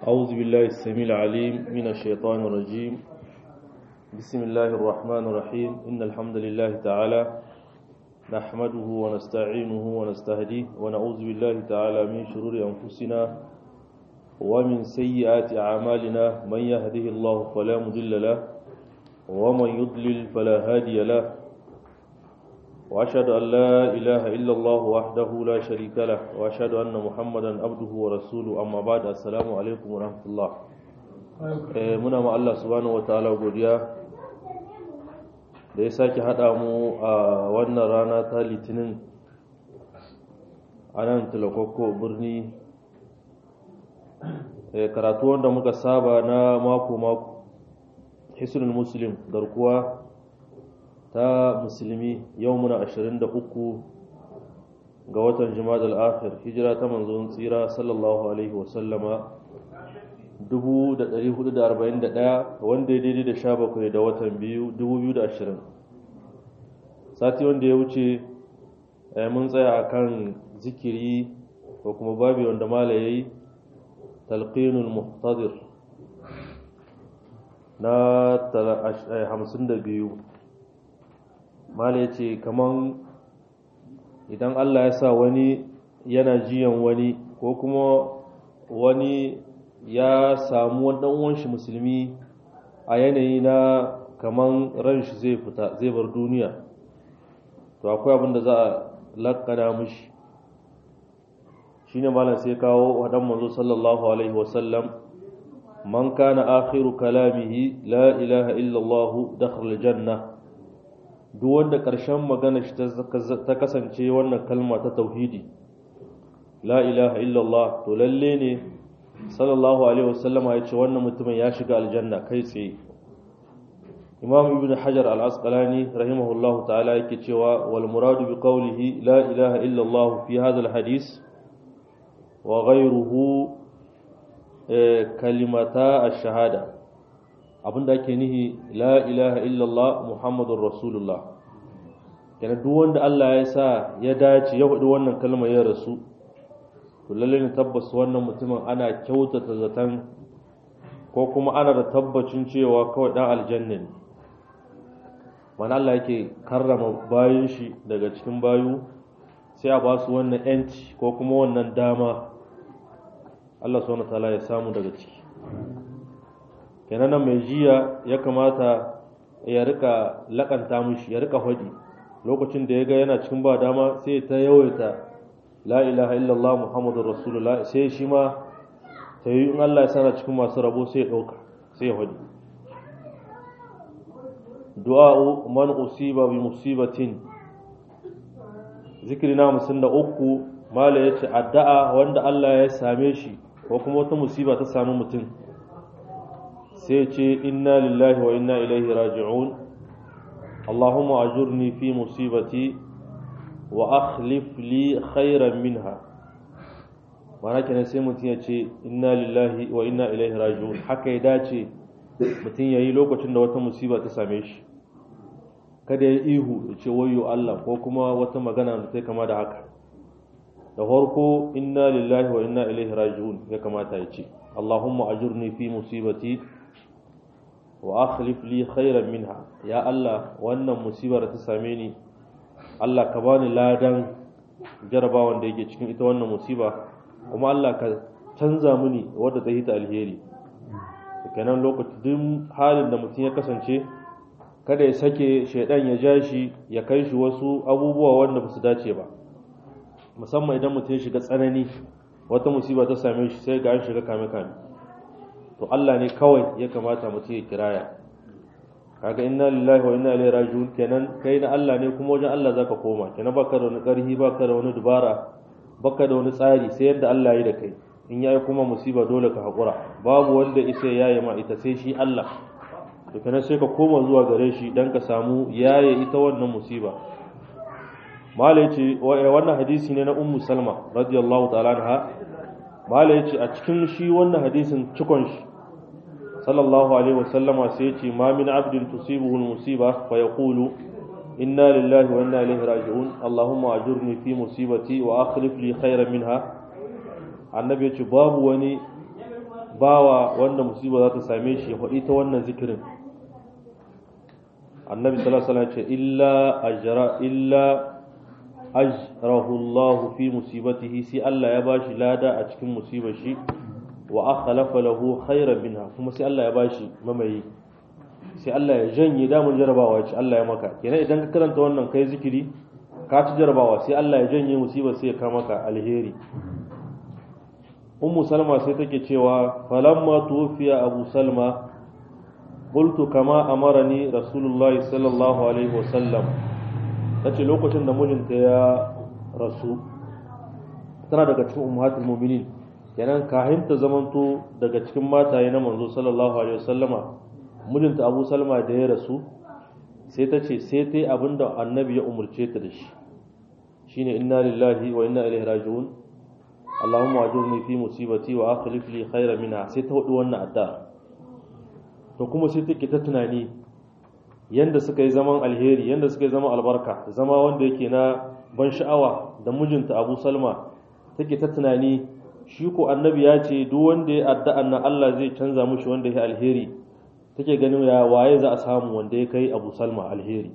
أعوذ بالله السميع العليم من الشيطان الرجيم بسم الله الرحمن الرحيم إن الحمد لله تعالى نحمده ونستعينه ونستهديه ونعوذ بالله تعالى من شرور أنفسنا ومن سيئات أعمالنا من يهده الله فلا مضل له ومن يضلل فلا هادي له وأشهد أن لا إله إلا الله وحده لا شريك له وأشهد أن محمدا عبده ورسوله أما بعد السلام عليكم ورحمة الله muna ma Allah subhanahu wataala godiya da ya sake haɗa mu a wannan rana ta litinin a nan tilakokko birni karatu wanda muka saba na mako-mako hisnul muslim garkuwa ta musulmi yau muna 23 ga watan jima'ad al-akhir hijira ta manzon tsira sallallahu alaihi wasallama 1441 wanda ya daidai da 17 da watan biyu 2020 sati wanda ya wuce mun tsaya akan zikiri ko kuma babi wanda mala yayi talqinul muhtadir na 52 mala ya ce kaman idan Allah ya sa wani yana jiyan wani ko kuma wani ya samu wani ɗan shi musulmi a yanayi na kaman ran shi zai fita zai bar duniya to akwai abin da za a lakana mishi shine malam sai kawo wadan manzo sallallahu alaihi wasallam man kana akhiru kalamihi la ilaha illa allah dakhala janna duk wanda ƙarshen magana shi ta kasance wannan kalma ta tauhidi la ilaha illallah to lalle ne sallallahu alaihi wasallama ya ce wannan mutumin ya shiga aljanna kai tsaye imam ibn hajar al-asqalani rahimahullahu ta'ala yake cewa wal muradu bi qawlihi la ilaha illallah fi hadha al-hadith wa ghayruhu kalimata ash-shahada abinda ake nihi la ilaha illallah muhammadur rasulullah yana duk wanda Allah ya sa ya dace ya hudu wannan kalmar ya rasu to lalle ne tabbas wannan mutumin ana kyautata zaton ko kuma ana da tabbacin cewa kawai dan aljanna ne mana Allah yake karrama bayin shi daga cikin bayu sai a ba su wannan yanci ko kuma wannan dama Allah subhanahu wataala ya samu daga ciki kenan nan mai jiya ya kamata ya rika lakanta mishi ya rika hadi lokacin da ya ga yana cikin ba dama sai ta yawaita la ilaha illallah muhammadur rasulullah sai shi ma ta yi in Allah ya sana cikin masu rabo sai ya dauka sai ya hadi du'a'u man usiba bi musibatin zikri na musun da uku mala yace addu'a wanda Allah ya same shi ko kuma wata musiba ta samu mutum sai ce inna lillahi wa inna ilaihi raji'un Allahumma ajurni fi musibati wa akhlif li khairan minha mana kenan sai mutum ya ce inna lillahi wa inna ilaihi raji'un haka ya dace mutum ya yi lokacin da wata musiba ta same shi kada ya ihu ya ce wayo Allah ko kuma wata magana da ta kama da haka da farko inna lillahi wa inna ilaihi raji'un ya kamata ya ce Allahumma ajurni fi musibati wa akhlif li khairan minha ya Allah wannan musibar ta same ni Allah ka bani ladan jarabawan da yake cikin ita wannan musiba kuma Allah ka canza mini wadda ta hita alheri kenan lokacin duk halin da mutum ya kasance kada ya sake shaidan ya ja shi ya kai shi wasu abubuwa wanda ba su dace ba musamman idan mutum ya shiga tsanani wata musiba ta same shi sai ga an shiga kame kame to Allah ne kawai ya kamata mutum ya kiraya kaga inna lillahi wa inna ilaihi raji'un kenan kai na Allah ne kuma wajen Allah zaka koma kenan baka da wani karhi baka da wani dubara baka da wani tsari sai yadda Allah ya yi da kai in yayi kuma musiba dole ka hakura babu wanda isa yayi ma ita sai shi Allah to kenan sai ka koma zuwa gare shi dan ka samu yaye ita wannan musiba malai ce wannan hadisi ne na ummu salma radiyallahu ta'ala anha malai ce a cikin shi wannan hadisin cikon shi sallallahu alaihi wasallama sai ce ma min abdin tusibuhu musiba fa yaqulu inna lillahi wa inna ilaihi raji'un allahumma ajurni fi musibati wa akhlif li khairan minha annabi ce babu wani bawa wanda musiba za ta same shi ya faɗi ta wannan zikirin annabi sallallahu alaihi wasallam ce illa ajra illa ajrahu Allah fi musibatihi sai Allah ya bashi lada a cikin musibar shi wa akhlafa lahu khairan minha kuma sai Allah ya bashi mamayi sai Allah ya janye damun jarabawa ce Allah ya maka kenan idan ka karanta wannan kai zikiri ka ci jarabawa sai Allah ya janye musibar sai ya kama maka alheri ummu salma sai take cewa falamma tufiya abu salma qultu kama amarani rasulullahi sallallahu alaihi wasallam tace lokacin da mijinta ya rasu tana daga cikin ummatul mu'minin kenan kahin ta zamanto daga cikin mataye na manzo sallallahu alaihi wasallama mijinta abu salma da ya rasu sai ta ce sai ta yi abin da annabi ya umarce ta da shi shine inna lillahi wa inna ilaihi raji'un allahumma ajurni fi musibati wa akhlif li khayran minha sai ta hudu wannan adda to kuma sai take ta tunani yanda suka yi zaman alheri yanda suka yi zaman albarka zama wanda yake na ban sha'awa da mijinta abu salma take ta tunani shi ko annabi ya ce duk wanda ya addu'an nan Allah zai canza mushi wanda ya alheri take ganin ya waye za a samu wanda ya kai Abu Salma alheri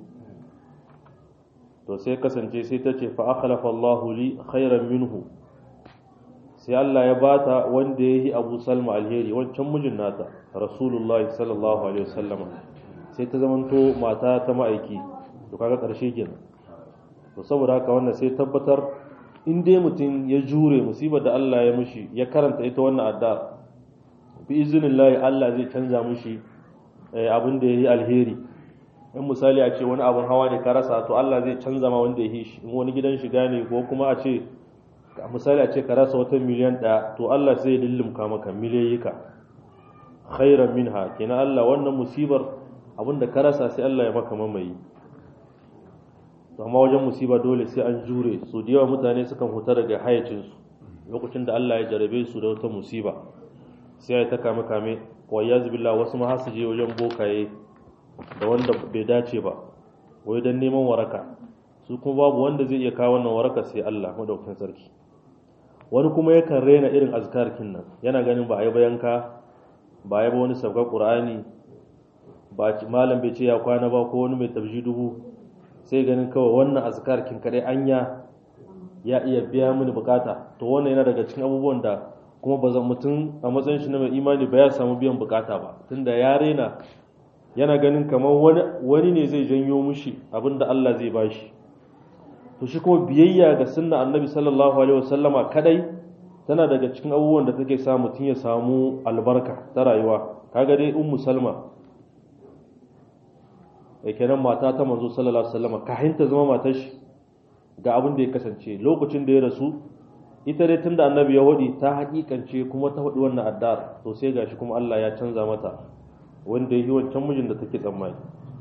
to sai kasance sai ta ce fa akhlafa Allahu li khairan minhu sai Allah ya bata wanda ya yi Abu Salma alheri wancan mijin nata Rasulullahi sallallahu alaihi wasallam sai ta zamanto mata ta ma'aiki to kaga karshe kenan to saboda haka wannan sai tabbatar in dai mutum ya jure musibar da Allah ya mushi ya karanta ita wannan adda bi iznillahi Allah zai canza mushi abin da yayi alheri in misali a ce wani abun hawa ne ka rasa to Allah zai canza ma wanda ya yi shi in wani gidan shiga ne ko kuma a ce misali a ce ka rasa wata miliyan ɗaya to Allah sai ya lullumka maka miliyayyika khairan minha kenan Allah wannan musibar abin da ka rasa sai Allah ya maka mamayi to amma wajen musiba dole sai an jure su da yawa mutane sukan huta daga hayacinsu lokacin da Allah ya jarabe su da wata musiba sai ya ta kame kame wa billah wasu ma har su je wajen bokaye da wanda bai dace ba wai dan neman waraka su kuma babu wanda zai iya kawo wannan waraka sai Allah madaukakin sarki wani kuma yakan rena irin azkarkin nan yana ganin ba a yi bayanka ba a yi ba wani sabga qur'ani ba malam bai ce ya kwana ba ko wani mai tabji dubu sai ganin kawai wannan azkarkin kadai anya ya iya biya mini bukata to wannan yana daga cikin abubuwan da kuma ba zan mutum a matsayin shi na mai imani ba ya samu biyan bukata ba tunda ya rena yana ganin kamar wani wani ne zai janyo mushi abinda Allah zai bashi to shi kuma biyayya ga sunna annabi sallallahu alaihi wasallama kadai tana daga cikin abubuwan da take sa mutum ya samu albarka ta rayuwa kaga dai ummu salma e kenan mata ta manzo sallallahu alaihi wasallama kahin ta zama matar shi ga abin da ya kasance lokacin da ya rasu ita dai tunda annabi ya hudi ta hakikance kuma ta hudi wannan addar to sai gashi kuma Allah ya canza mata wanda ya yi wancan mijin da take tsammani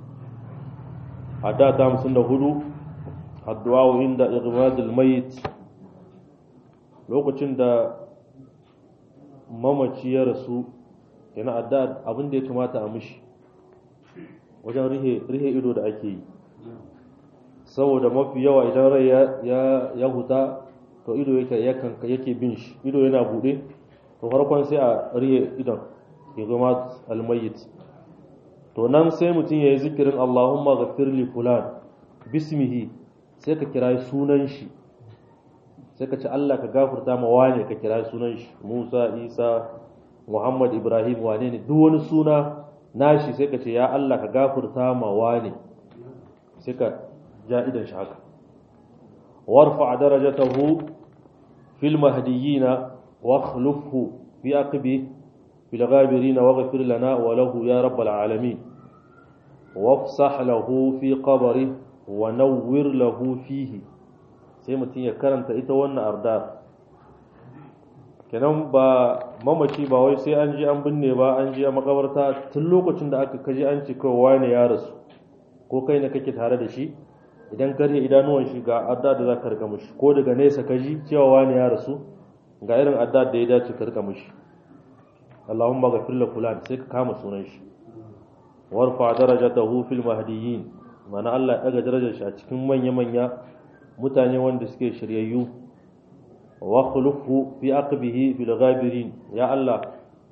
adda ta 54 addu'a inda igmadul mayit lokacin da mamaci ya rasu yana adda abin da ya kamata a mishi wajen rihe rihe ido da ake yi saboda mafi yawa idan rai ya ya huta to ido yake yakan yake bin shi ido yana bude to farkon sai a rihe idon igmad almayyit to nan sai mutum yayi zikirin Allahumma ghafir li fulan bismihi sai ka kira sunan shi sai ka ce Allah ka gafarta ma wane ka kira sunan shi Musa Isa Muhammad Ibrahim wane ne duk wani suna nashi sai ka ce ya Allah ka gafarta ma wane sai ka ja idan shi haka warfa darajatahu fil mahdiyina wa akhlifhu fi aqbi fil ghabirin waghfir lana wa lahu ya rabbal alamin wafsah lahu fi qabrihi wa nawwir lahu fihi sai mutum ya karanta ita wannan ardar kenan ba mamaci ba wai sai an ji an binne ba an ji a makabarta tun lokacin da aka kaji an ce kawai wani ya rasu ko kai ne kake tare da shi idan ka rike idanuwan shi ga adda da za ka rika mishi ko daga nesa ka ji cewa wani ya rasu ga irin adda da ya dace ka rika mishi Allahumma ghafir la fulan sai ka kama sunan shi warfa darajatahu fil mahdiyyin mana Allah ya daga darajar shi a cikin manya-manya mutane wanda suke shiryayyu wa khulufu fi aqbihi fil ghabirin ya Allah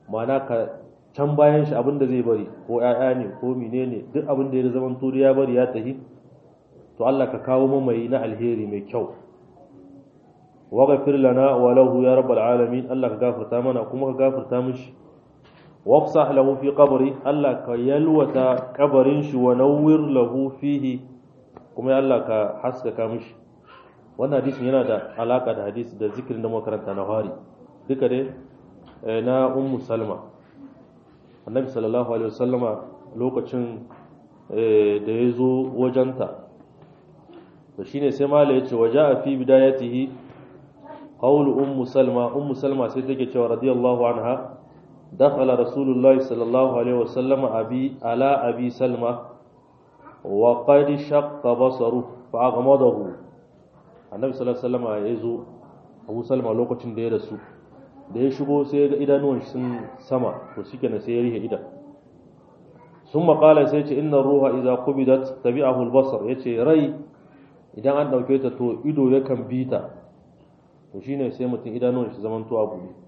ma'ana ka can bayan shi abin da zai bari ko ƴaƴa ne ko menene duk abin da ya zama turi ya bari ya tahi to Allah ka kawo mamayi na alheri mai kyau waghfir lana wa lahu ya rabbal alamin Allah ka gafarta mana kuma ka gafarta mishi wafsah lahu fi qabri Allah ka yalwata kabarin shi wa nawwir lahu fihi kuma ya Allah ka haskaka mishi wannan hadisin yana da alaka da hadisi da zikirin da makaranta na hari duka dai na ummu salma annabi sallallahu alaihi wasallama lokacin da ya zo wajenta to shine sai mala ya ce waje a fi bidayatihi qawlu ummu salma ummu salma sai take cewa radiyallahu anha dakhala rasulullahi sallallahu alaihi wasallama abi ala abi salma wa qad shaqqa basaru fa aghmadahu annabi sallallahu alaihi wasallama ya zo abu salma lokacin da ya rasu da ya shigo sai ga idanuwan sun sama to shikenan sai ya rihe idan sun maƙala sai ce inna ruha idza qubidat tabi'ahu al-basar yace rai idan an dauke ta to ido yakan bi ta to shine sai mutum idanuwan shi zaman to abu ne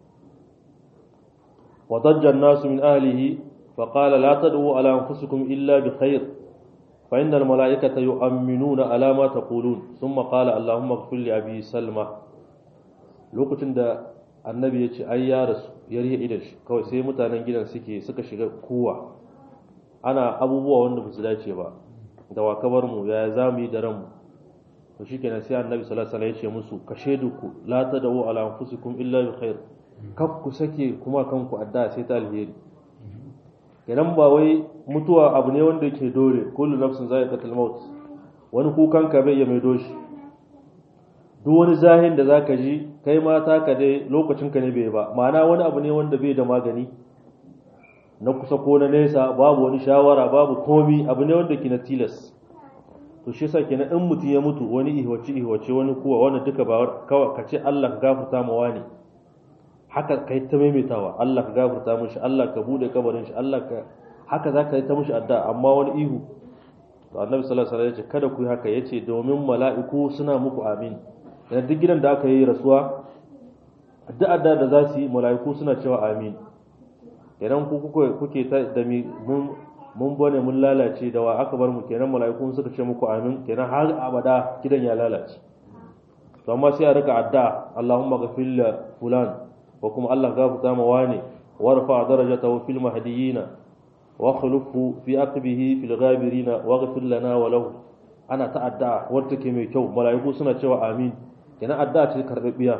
wa dajja an-nasu min ahlihi fa qala la tad'u ala anfusikum illa bi khair fa inna al-mala'ikata yu'minuna ala ma taqulun thumma qala allahumma ighfir li abi salma lokacin da annabi ya ce ai ya rasu ya rihe idan shi kawai sai mutanen gidan suke suka shiga kowa ana abubuwa wanda ba su dace ba da wa kabar mu ya za mu yi da ranmu to shikenan sai annabi sallallahu alaihi wasallam ya ce musu ka shaidu ku la tadawu ala anfusikum illa bi khair kaf ku sake kuma kanku adda sai ta alheri kenan ba wai mutuwa abu ne wanda yake dole kullu nafsin za'iqatul maut wani kukan ka bai iya mai doshi duk wani zahin da zaka ji kai ma taka dai lokacin ka ne bai ba ma'ana wani abu ne wanda bai da magani na kusa ko na nesa babu wani shawara babu komi abu ne wanda ke na tilas to shi yasa kenan in mutum ya mutu wani ihwace ihwace wani kuwa wani duka ba kawai ka ce Allah ka gafarta ma wani haka kai ta maimaitawa Allah ka gafarta mishi Allah ka bude kabarin shi Allah ka haka zaka yi ta mishi addu'a amma wani ihu to annabi sallallahu alaihi wasallam ya ce kada ku yi haka yace domin mala'iku suna muku amin da duk gidan da aka yi rasuwa addu'a da za su yi mala'iku suna cewa amin idan ku kuke ta da mun mun bane mun lalace da wa aka bar mu kenan mala'iku suka ce muku amin kenan har abada gidan ya lalace to amma sai a rika addu'a Allahumma ghafir li fulan wa kuma Allah gafarta ma wani warfa darajatahu fil mahdiyina wa khulufu fi aqbihi fil ghabirina wa ghfir lana wa lahu ana ta addu'a wadda take mai kyau mala'iku suna cewa amin kenan addu'a ce karbabbiya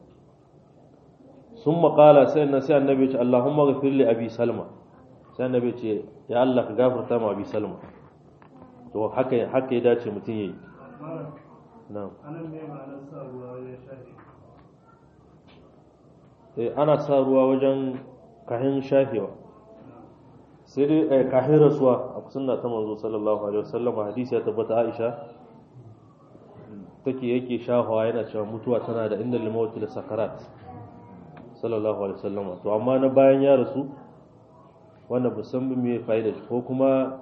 sun maƙala sai na sai annabi ce Allahumma ghafir li abi salma sai annabi ce ya Allah ka gafarta ma abi salma to haka haka ya dace mutum yayi na'am anan me ma'anar sa ruwa wajen shafi eh ana sa ruwa wajen kahin shafewa sai dai eh, kahin rasuwa a sunna ta manzo sallallahu alaihi wasallam hadisi ya tabbata Aisha take yake shafawa yana cewa mutuwa tana da inda limawti da sakarat sallallahu alaihi wasallam to amma na bayan ya rasu wanda ba san me fa'ida shi ko kuma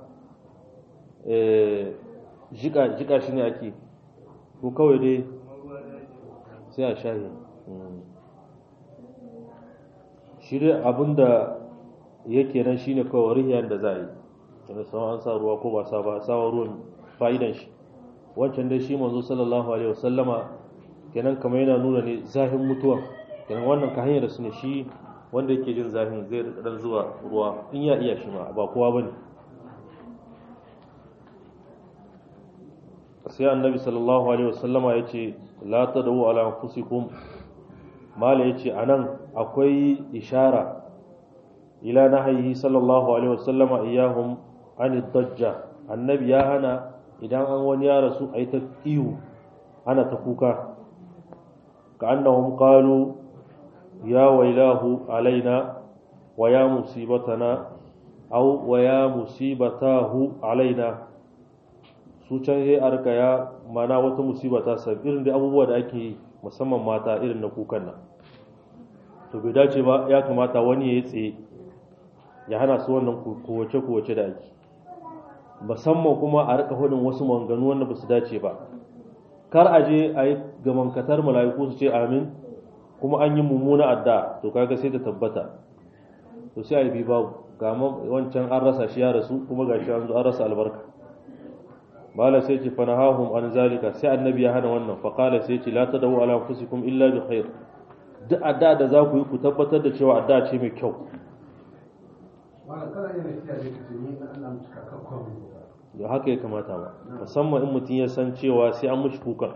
eh jika jika shi ne ake ko kawai dai sai a shahi shi dai abinda yake nan shine kawai rihiyar da za a yi wanda sama an sa ruwa ko ba sa ba sawa ruwan fa'idan shi wancan dai shi manzo sallallahu alaihi wasallama kenan kamar yana nuna ne zahin mutuwa kenan wannan ka hanyar su ne shi wanda yake jin zahin zai dan zuwa ruwa in ya iya shi ma ba kowa bane sai annabi sallallahu alaihi wasallama yace la tadu ala anfusikum mala yace anan akwai ishara ila nahyi sallallahu alaihi wasallama iyahum an dajja annabi ya hana idan an wani ya rasu a yi ta ihu ana ta kuka ka annahum qalu ya wailahu alaina wa ya musibatana aw wa ya musibatahu alaina su can sai arka ya mana wata musiba ta sab irin da abubuwa da ake yi musamman mata irin na kukan nan to bai dace ba ya kamata wani ya yi tsaye ya hana su wannan kowace-kowace da ake musamman kuma a rika hudun wasu maganganu wanda ba su dace ba kar a je a yi gamankatar mala'iku su ce amin kuma an yi mummuna adda to kaga sai ta tabbata to sai a bi babu ga wancan an rasa shi ya rasu kuma ga shi an zo an rasa albarka bala sai ce fa nahahum an zalika sai annabi ya hana wannan fa qala sai ce la tadawu ala anfusikum illa bi khair duk adda da za ku yi ku tabbatar da cewa adda ce mai kyau da haka ya kamata ba musamman in mutum ya san cewa sai an mushi kuka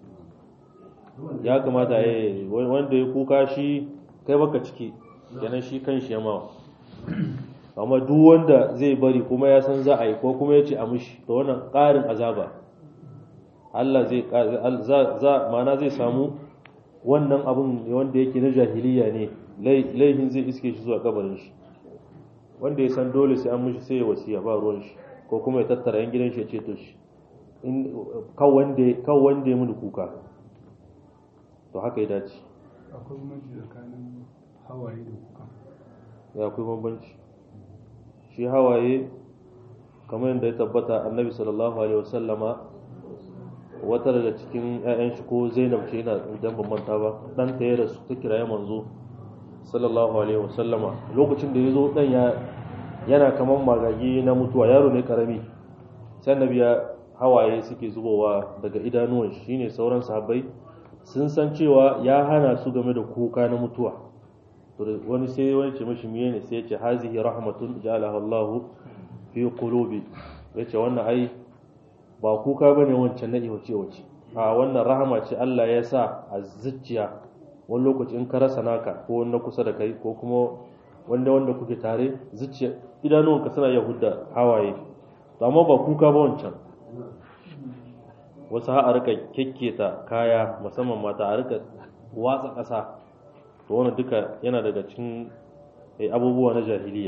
ya kamata ya wanda ya kuka shi kai baka ciki kenan shi kan shi yamawa amma duk wanda zai bari kuma ya san za a yi ko kuma ya ce a mushi da wannan ƙarin azaba Allah zai za mana zai samu wannan abin wanda yake na jahiliya ne laifin zai iske shi zuwa kabarin shi wanda ya san dole sai an mushi sai ya wasiya ba ruwan shi ko kuma ya tattara yan gidan shi ya ceto shi kan wanda ya muni kuka to haka ya dace akwai bambanci tsakanin hawaye da kuka ya akwai bambanci shi hawaye kamar yadda ya tabbata annabi sallallahu alaihi wasallama wata daga cikin 'ya'yan shi ko zainab ce yana idan ban manta ba dan ta ya rasu ta kiraye manzo sallallahu alaihi wasallama lokacin da ya zo dan ya yana kamar magagi na mutuwa yaro ne karami sai annabi ya hawaye suke zubowa daga idanuwan shi shine sauran sahabbai sun san cewa ya hana su game da kuka na mutuwa wani sai wani ce mashi miye ne sai ya ce hazihi rahmatun ja'alaha Allah fi qulubi yace wannan ai ba kuka bane wancan na iwace wace a wannan rahama ce Allah ya sa a zuciya wani lokaci in ka rasa naka ko na kusa da kai ko kuma wanda wanda kuke tare zuciya idanuwanka suna iya hudda hawaye to amma ba kuka ba wancan wasu ha a rika kekketa kaya musamman mata a rika watsa ƙasa to wannan duka yana daga cikin abubuwa na jahiliya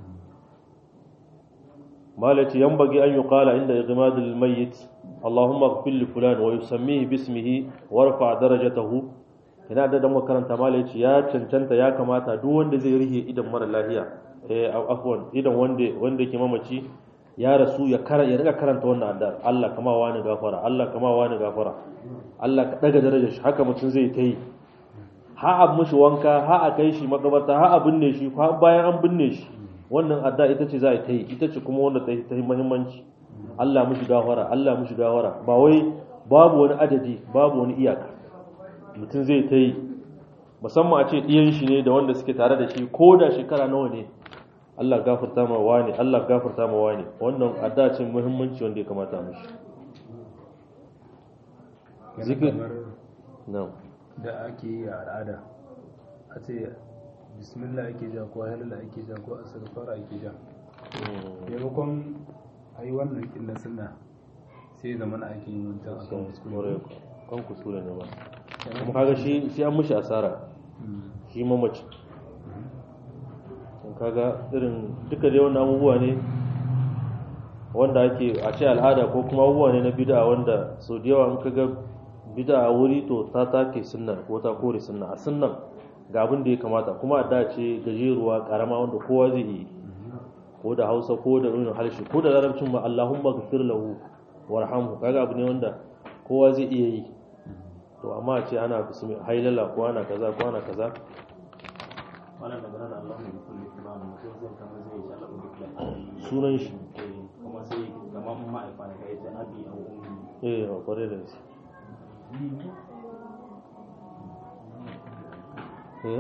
malaci yambagi an yuqala inda igmadul mayyit Allahumma ighfir li fulan wa yusammihi bismihi warfa darajatahu ina da dan makaranta malaci ya cancanta ya kamata duk wanda zai rihe idan mara lafiya eh afwan idan wanda wanda yake mamaci ya rasu ya kara ya riga karanta wannan addu'a Allah kama wani gafara Allah kama wani gafara Allah ka daga darajar shi haka mutum zai ta yi ha a mishi wanka ha a kai shi makabarta ha a binne shi ha bayan an binne shi wannan adda ita ce za a ta yi ita ce kuma wanda ta yi ta muhimmanci Allah mishi gafara Allah mishi gafara ba wai babu wani adadi babu wani iyaka mutum zai ta yi musamman a ce ɗiyan shi ne da wanda suke tare da shi ko da shekara nawa ne Allah gafarta ma wani Allah gafarta ma wani wannan adda ce muhimmanci wanda ya kamata mishi zikir na'am da ake yi a al'ada a ce bismillah ake ja ko halala ake ja ko astaghfar ake ja maimakon a yi wannan kin na sunna sai zama na ake yin wancan akan kuskure kan kuskure ne ba kuma kaga shi shi an mushi asara shi mamaci kaga irin duka dai wannan abubuwa ne wanda ake a ce al'ada ko kuma abubuwa ne na bid'a wanda sau da yawa in kaga bid'a a wuri to ta take sunna ko ta kore sunna a sunnan ga abin da ya kamata kuma a dace gajeruwa karama wanda kowa zai yi ko da hausa ko da irin harshe ko da larabcin ma Allahumma ghfir lahu warhamhu kaga abu ne wanda kowa zai iya yi to amma a ce ana bismi hailala ko ana kaza ko ana kaza wannan da ganin Allah ne kulli kuma mutum zai kama zai yi Allah ubi sunan shi kuma sai kamar ma'aifa ne kai ta abi a ummi eh a kware da shi eh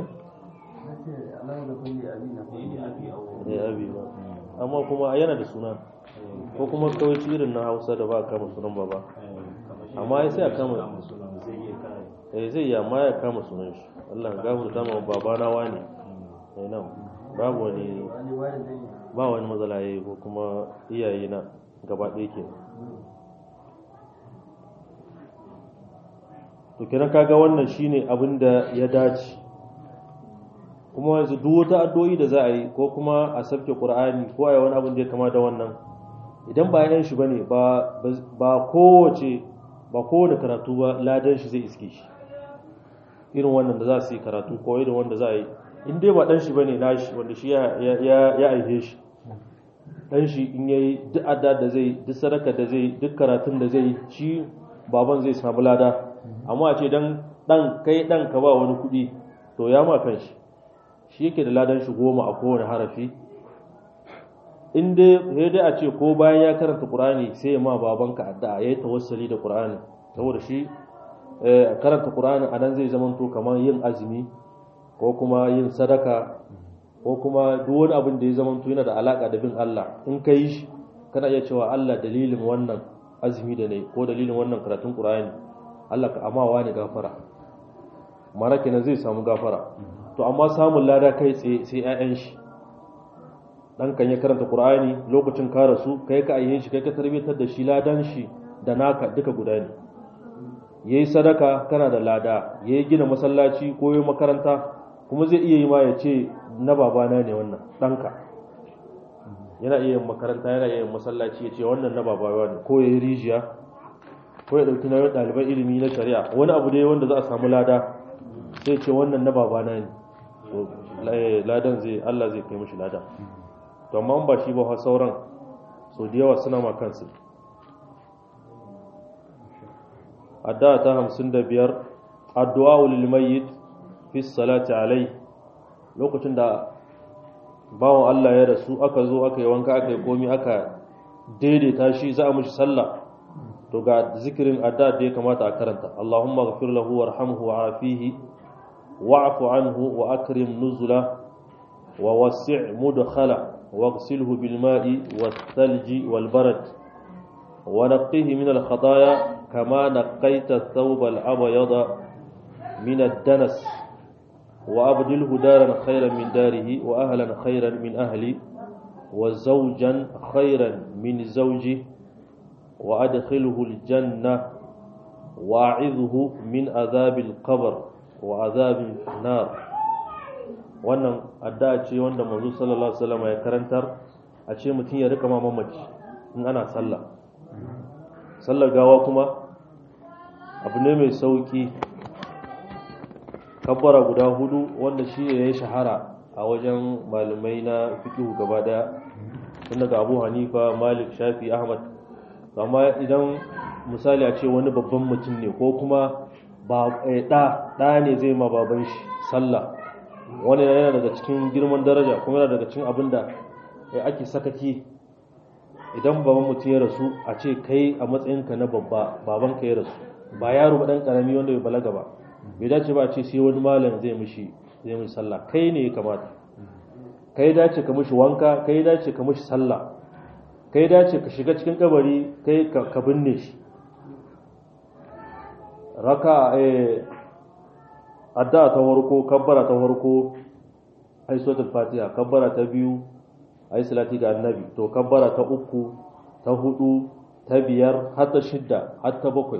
eh abi ba amma kuma yana da suna ko kuma kawai irin na hausa da ba a kama sunan baba amma ya sai a kama eh zai yi amma ya kama sunan shi Allah ya gafarta ma baba na wani eh nan babu wani ba wani matsala yayi ko kuma iyaye na gaba ɗaya ke to kenan kaga wannan shine abin da ya dace kuma yanzu duk wata addu'o'i da za a yi ko kuma a sabke qur'ani ko a yi wani abin da ya kama da wannan idan ba yan shi bane ba ba kowace ba kowane karatu ba ladan shi zai iske shi irin wannan da za su yi karatu ko irin wanda za a yi in dai ba dan shi bane nashi wanda shi ya ya ya aihe shi dan shi in yayi duk adda da zai duk sadaka da zai duk karatun da zai shi baban zai samu lada amma a ce dan dan kai dan ka ba wani kuɗi to ya ma kan shi shi yake da ladan shi goma a kowane harafi in dai sai dai a ce ko bayan ya karanta qur'ani sai ya ma babanka addu'a yayi tawassuli da qur'ani saboda shi eh, karanta qur'ani anan zai zama to kamar yin azumi ko kuma yin sadaka ko kuma duk wani abin da ya zama to yana da alaka da bin Allah in ka yi shi kana iya cewa Allah dalilin wannan azumi da ne ko dalilin wannan karatun qur'ani Allah ka amawa ne gafara mara kenan zai samu gafara to amma samun lada kai tsaye sai 'ya'yan shi dan kan ya karanta qur'ani lokacin ka rasu kai ka ayyin shi kai ka tarbiyatar da shi ladan shi da naka duka guda ne yayi sadaka kana da lada yayi gina masallaci ko yayi makaranta kuma zai iya yi ma ya ce na babana ne wannan danka yana iya yin makaranta yana iya yin masallaci ya ce wannan na babana ne ko yayi rijiya ko ya dauki nauyin ɗaliban ilimi na shari'a wani abu dai wanda za a samu lada sai ce wannan na babana ne to ladan zai Allah zai kai mishi lada to amma ba shi ba fa sauran so da yawa suna ma kansu addu'a ta 55 addu'a lil mayyit fi salati alai lokacin da bawon Allah ya rasu aka zo aka yi wanka aka yi komi aka daidaita shi za a mishi sallah to ga zikirin addu'a da ya kamata a karanta Allahumma ghfir lahu warhamhu wa'afihi wa'fu anhu wa akrim nuzula wa wasi' mudkhala واغسله بالماء والثلج والبرد ونقيه من الخطايا كما نقيت الثوب الأبيض من الدنس وأبدله دارا خيرا من داره وأهلا خيرا من أهلي وزوجا خيرا من زوجه وأدخله الجنة وأعذه من عذاب القبر وعذاب النار wannan addu'a ce wanda manzo sallallahu alaihi wasallam ya karantar a ce mutum ya rika mamaci in ana sallah sallar gawa kuma abu ne mai sauki kabbara guda hudu wanda shi ne ya shahara a wajen malamai na fiqh gaba daya tun daga Abu Hanifa Malik Shafi Ahmad amma idan misali a ce wani babban mutum ne ko kuma ba ɗa ɗa ne zai ma baban shi sallah wani yana daga cikin girman daraja kuma yana daga cikin abin da ake sakaki idan baban mutum ya rasu a ce kai a matsayinka na babba baban ka ya rasu ba yaro ba dan karami wanda bai balaga ba bai dace ba a ce sai wani malam zai mishi zai mishi sallah kai ne ya kamata kai dace ka mishi wanka kai dace ka mishi sallah kai dace ka shiga cikin kabari kai ka binne shi raka eh addu'a ta farko kabbara ta farko ai suratul fatiha kabbara ta biyu ai salati ga annabi to kabbara ta uku ta hudu ta biyar har ta shidda har ta bakwai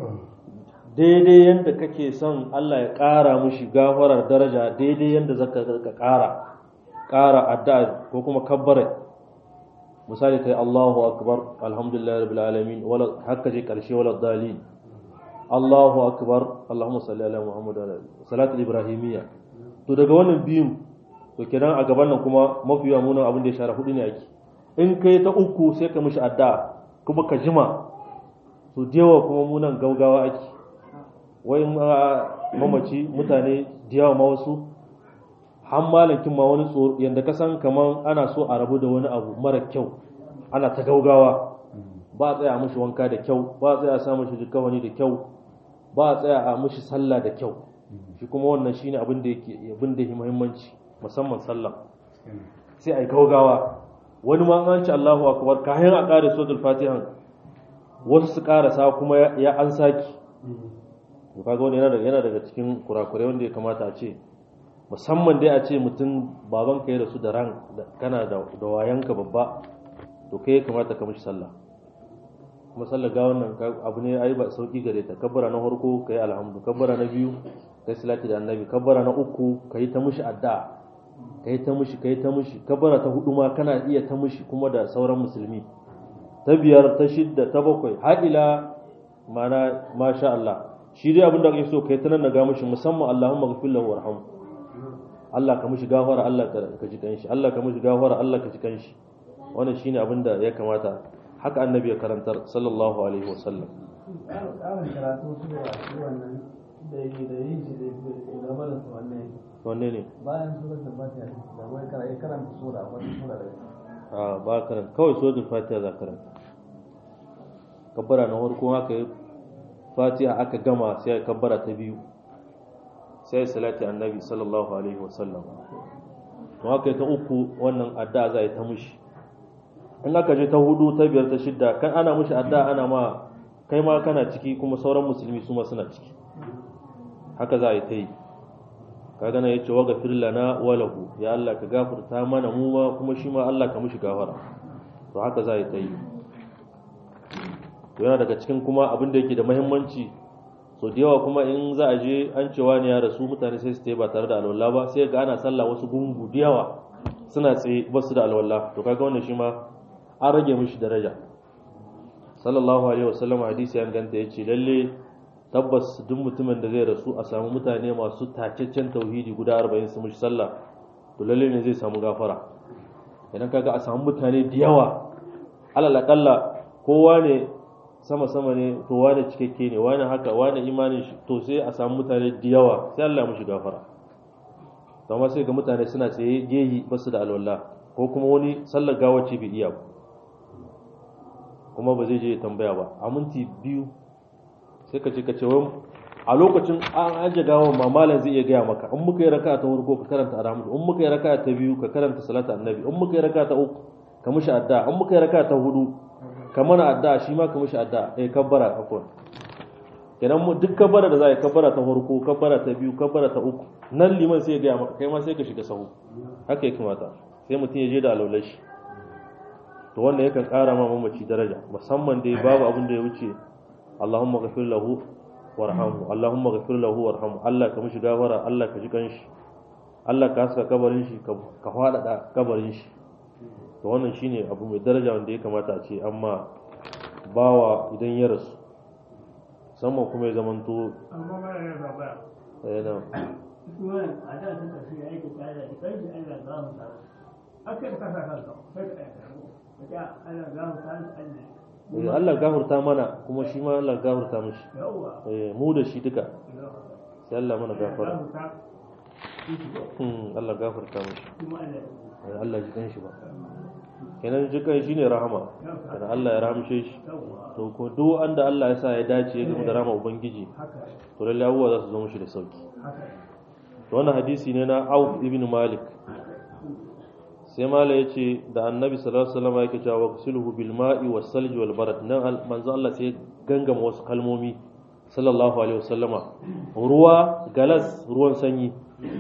daidai yanda kake son Allah ya ƙara mushi gafarar daraja daidai yanda zaka ka ƙara ƙara addu'a ko kuma kabbara misali kai Allahu akbar alhamdulillahi rabbil alamin wala hakka je karshe wala dalil Allahu akbar Allahumma salli ala Muhammad wa salatul ibrahimiyya to daga wannan biyun to kenan a gaban nan kuma mafi yawa munan abin da ya shara hudu ne ake in kai ta uku sai ka mishi addu'a kuma ka jima to yawa kuma munan gaugawa ake wai mamaci mutane da yawa ma wasu har malakin ma wani tsoro yanda ka san kaman ana so a rabu da wani abu mara kyau ana ta gaugawa ba a tsaya a mishi wanka da kyau ba a tsaya a sa mishi jikawani da kyau ba a tsaya a mishi sallah da kyau shi kuma wannan shine abin da yake abin da yake muhimmanci musamman sallah sai ai gaugawa wani ma an ci Allahu akbar kayan a kare suratul fatiha wasu su karasa kuma ya an saki to kaga wani yana yana daga cikin kurakurai wanda ya kamata a ce musamman dai a ce mutum baban ka ya rasu da ran kana da da wayanka babba to kai ya kamata ka mishi sallah kuma sallar ga wannan abu ne ai ba sauki gare ta kabbara na farko kai alhamdu kabbara na biyu kai salati da annabi kabbara na uku kai ta mishi addu'a kai ta mishi kai ta mishi kabbara ta hudu ma kana iya ta mishi kuma da sauran musulmi ta biyar ta shidda ta bakwai har ila mana masha Allah shi dai abin da kake so kai ta nan ga mishi musamman Allahumma ghfir lahu warhamhu Allah ka mishi gafara Allah ka ji kanshi Allah ka mishi gafara Allah ka ji kanshi wannan shine abin da ya kamata haka annabi ya karantar sallallahu alaihi wasallam ƙarin karatu su da shi wannan da yi da yin shi da gaba da su wannan wanne ne bayan suratul fatiha da wai kana iya karanta sura wata sura da a ba karanta kawai suratul fatiha za karanta kabbara na farko haka yi fatiha aka gama sai ya kabbara ta biyu sai salati annabi sallallahu alaihi wasallam to haka yi ta uku wannan addu'a za a yi ta mushi in aka je ta hudu ta biyar ta shidda kan ana mushi addu'a ana ma kai ma kana ciki kuma sauran musulmi su ma suna ciki haka za a yi ta yi kaga na yace wa gafir lana wa lahu ya Allah ka gafarta mana mu ma kuma shi ma Allah ka mushi gafara to haka za a yi ta yi to yana daga cikin kuma abin da yake da muhimmanci so da yawa kuma in za a je an cewa ne ya rasu mutane sai su ba tare da alwala ba sai ga ana sallah wasu gungu da yawa suna tsaye ba su da alwala to kaga wannan shi ma an rage mishi daraja sallallahu alaihi wasallam hadisi ya ganta yace lalle tabbas duk mutumin da zai rasu a samu mutane masu tacaccen tauhidi guda 40 su mishi sallah to lalle ne zai samu gafara idan kaga a samu mutane da yawa alal akalla kowa ne sama sama ne to wane cikakke ne wane haka wane imanin shi to sai a samu mutane da yawa sai Allah mushi gafara to amma sai ga mutane suna tsaye gehi basu da alwala ko kuma wani sallar gawace bai iya ba kuma ba zai je ya tambaya ba a minti biyu sai ka ce ka ce wai a lokacin an aje gawa mamalan zai iya gaya maka in muka yi raka'a ta farko ka karanta alhamdu in muka yi raka'a ta biyu ka karanta salatu annabi in muka yi raka'a ta uku ka mishi addu'a in muka yi raka'a ta hudu ka mana addu'a shi ma ka mishi addu'a eh kabbara afwan kenan mu duk kabbara da za a yi kabbara ta farko kabbara ta biyu kabbara ta uku nan liman sai ya gaya maka kai ma sai ka shiga sahu haka ya kamata sai mutum ya je da alaular shi to wannan yakan ƙara ma mamaci daraja musamman dai babu abin da ya wuce Allahumma ghafir lahu warhamhu Allahumma ghafir lahu warhamhu Allah ka mishi gafara Allah ka ji kanshi Allah ka haska kabarin shi ka faɗaɗa kabarin shi to wannan shine abu mai daraja wanda ya kamata a ce amma bawa idan ya rasu musamman kuma ya zamanto amma mara yin babaya yana kuma a da sun tafi ya aiki tare da kai da Allah za mu tare aka yi kasa kanka sai ka aika ka Allah za mu tare da Allah Eh, Allah gafurta mana kuma shi ma Allah gafurta mishi yawwa Eh, mu da shi duka sai Allah mana za gafara mu ta Hmm, Allah gafurta mishi kuma Allah Eh, Allah ji kan shi ba kenan ji kan shi ne rahama kenan Allah ya rahamshe shi yawwa to ko duk wanda Allah ya sa ya dace ya gama da rahama ubangiji haka to lalle abubuwa za su zo mishi da sauki haka to wannan hadisi ne na Auf ibn Malik sai mala ya ce da annabi sallallahu alaihi wasallam yake cewa waqsiluhu bil ma'i was salji wal barad nan al- manzo Allah sai ya gangama wasu kalmomi sallallahu alaihi wasallama ruwa galas ruwan sanyi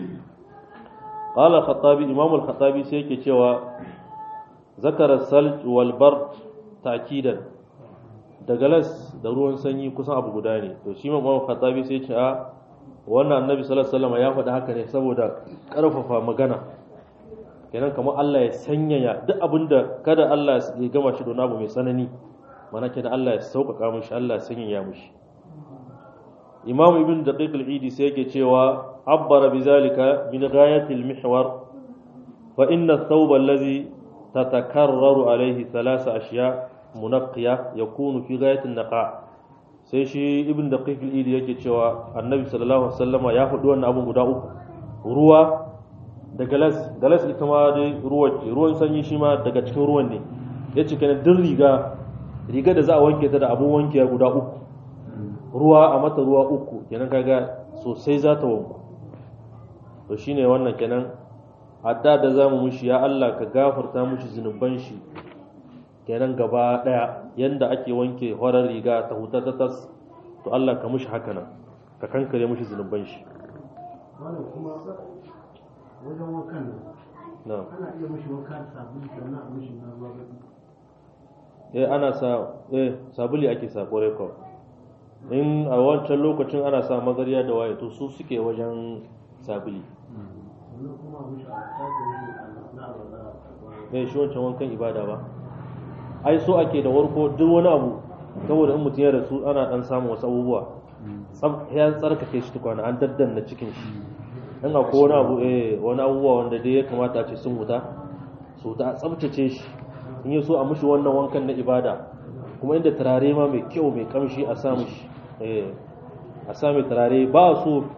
qala khattabi imam al khattabi sai yake cewa zakara salj wal bard ta'kidan da galas da ruwan sanyi kusan abu guda ne to shi imam al khattabi sai ya ce a wannan annabi sallallahu alaihi wasallama ya faɗi haka ne saboda ƙarfafa magana kenan kamar Allah ya sanyaya duk abin da kada Allah ya gama shi da wani abu mai tsanani mana kenan Allah ya sauƙaƙa mishi Allah ya sanyaya mishi Imam Ibn Daqiq al-Idi sai yake cewa abbara bizalika min ghayati al-mihwar fa inna ath-thawba alladhi tatakarraru alayhi thalatha ashya munaqqiya yakunu fi ghayati an-naqa sai shi Ibn Daqiq al-Idi yake cewa Annabi sallallahu alaihi wasallama ya faɗi wannan abun guda uku ruwa da galas galas ita ma dai ruwa ce ruwan sanyi shi ma daga cikin ruwan ne ya ce kenan duk riga riga da za a wanke ta da abun wanke guda uku ruwa a mata ruwa uku kenan kaga sosai za ta wanku to shine wannan kenan adda da zamu mushi ya Allah ka gafarta mushi zunuban shi kenan gaba daya yanda ake wanke horar riga ta huta ta tas to Allah ka mushi haka nan ka kankare mushi zunuban shi wannan kuma wajen wankan nan na'am ana iya mishi wanka da sabulu sannan a mishi na ruwa ba eh ana sa eh sabuli ake sa kore ko in a wancan lokacin ana sa magarya da waye to su suke wajen sabuli sannan kuma a mishi a sake mishi na abada eh shi wancan wankan ibada ba ai so ake da warko duk wani abu saboda in mutum ya rasu ana dan samun wasu abubuwa tsab ya tsarkake shi tukwana an daddanna cikin shi in akwai wani abu eh wani abubuwa wanda dai ya kamata a ce sun huta su huta a tsabtace shi in yi so a mushi wannan wankan na ibada kuma inda turare ma mai kyau mai kamshi a samu shi eh a sa mai turare ba so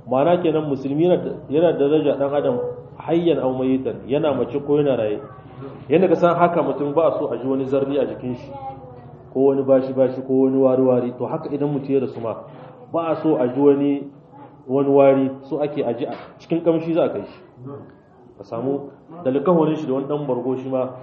ma'ana kenan musulmi yana da daraja dan adam hayyan aw mayitan yana mace ko yana raye yanda ka san haka mutum ba so a ji wani zarni a jikin shi ko wani bashi bashi ko wani wari wari to haka idan mutum ya rasu ma ba a so a ji wani wani wari so ake aji a cikin kamshi za a kai shi ka samu da likahonin shi da wani dan bargo shi ma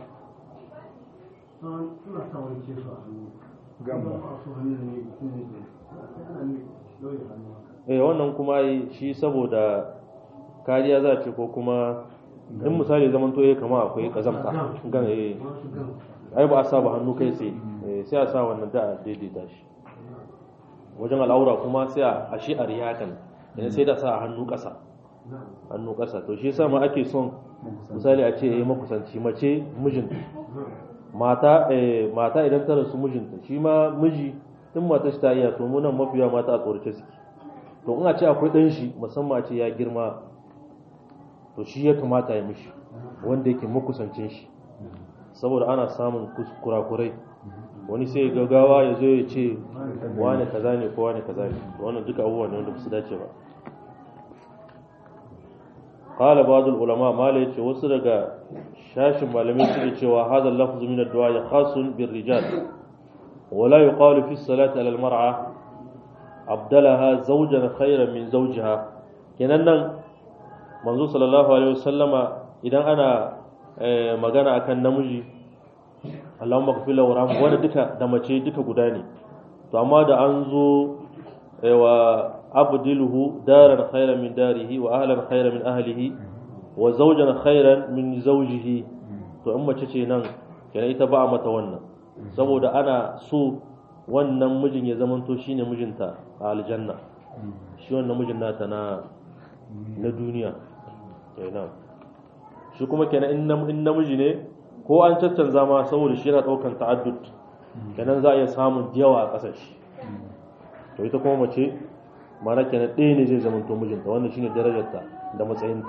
suna sa wani ce su a hannu gamba ba su hannu ne mutum ne ke ana ne dole hannu eh wannan kuma ai shi saboda kariya za a ce ko kuma in misali zaman to ya kama akwai kazamta gan eh wasu gan ai ba a sa ba hannu kai sai eh, sai a sa wannan da a daidaita shi wajen al'aura kuma sai a a shi a riyakan idan sai da sa a hannu ƙasa hannu ƙasa to shi yasa ma ake son misali a ce eh makusanci mace mijinta mata eh, mata idan ta rasu mijinta shi ma miji in mata shi ta iya to mu nan mafiya mata a tsorace suke to in a ce akwai ɗan shi musamman a ce ya girma to shi ya kamata ya mishi wanda yake makusancin shi saboda ana samun kus- kurakurai wani sai gagawa ya zo ya ce wane kaza ne ko wane kaza ne to wannan duka abubuwan ne wanda ba su dace ba qala ba'd ulama mala yace wasu daga shashin malamai suke cewa hadha al-lafz min ad-du'a khasun bir rijal ولا يقال في الصلاة على المرأة abdalaha zawjan khairan min zawjiha kenan nan manzo sallallahu alaihi wasallama idan ana eh, magana akan namiji Allahumma ghfir lahu warhamhu wanda duka da mace duka guda ne to amma da an zo eh, wa abdiluhu daran khairan min darihi wa ahlan khairan min ahlihi wa zawjan khairan min zawjihi to in mace ce nan kenan ita ba a mata wannan saboda ana so wannan mijin ya zamanto shine mijinta a aljanna shi wannan mijin nata na na duniya kenan shi kuma kenan in nam- in namiji ne ko an caccanza ma saboda shi yana daukan ta'addud kenan za a iya samun yawa a ƙasar shi to ita kuma mace mana kenan ɗaya ne zai zamanto mijinta wannan shine darajarta da matsayinta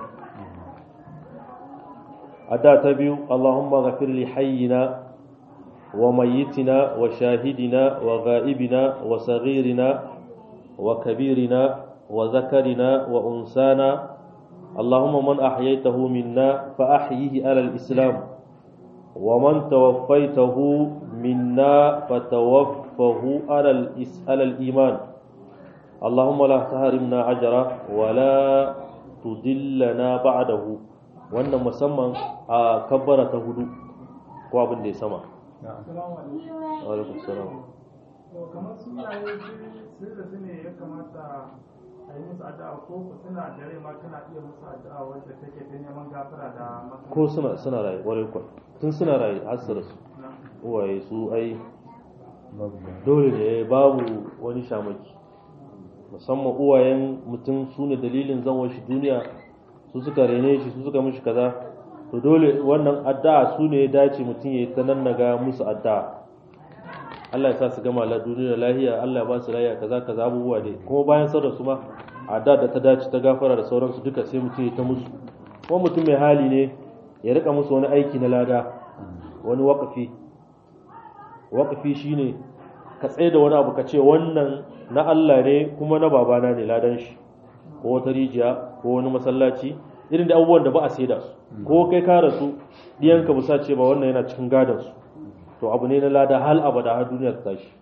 adda ta biyu Allahumma ghafir li hayyina وميتنا وشاهدنا وغائبنا وصغيرنا وكبيرنا وذكرنا وأنسانا اللهم من أحييته منا فأحيه على الإسلام ومن توفيته منا فتوفه على, الإس... على الإيمان اللهم لا تحرمنا أجره ولا تدلنا بعده wannan musamman a kabbara ta hudu ko abin da ya sama Salamu alaikum. alaikum salam To kamar sunaye sun da su ne ya kamata a yi musu addu'a ko ku suna da rai ma kana iya musu addu'a wanda take ta neman gafara da maka. ko suna suna raye ƙwarai kwa tun suna raye har su rasu uwaye su ai babu ba dole ne babu wani shamaki musamman uwayen mutum su ne dalilin zanwar shi duniya su suka rene shi su suka mishi kaza to dole wannan addu'a su ne ya dace mutum ya yi ta nan naga musu addu'a Allah ya sa su gama la duniya lahiya Allah ya ba su lahiya kaza kaza abubuwa dai kuma bayan sauran su ma addu'a da ta dace ta gafara da sauransu duka sai mutum ya ta musu kuma mutum mai hali ne ya rika musu wani aiki na lada wani wakafi wakafi shine ka tsaye da wani abu ka ce wannan na Allah ne kuma na babana ne ladan shi ko wata rijiya ko wani masallaci irin da abubuwan da ba a saida su ko kai ka rasu diyanka ba sa ce ba wannan yana cikin gadon su to abu ne na lada hal abada har duniya ta tashi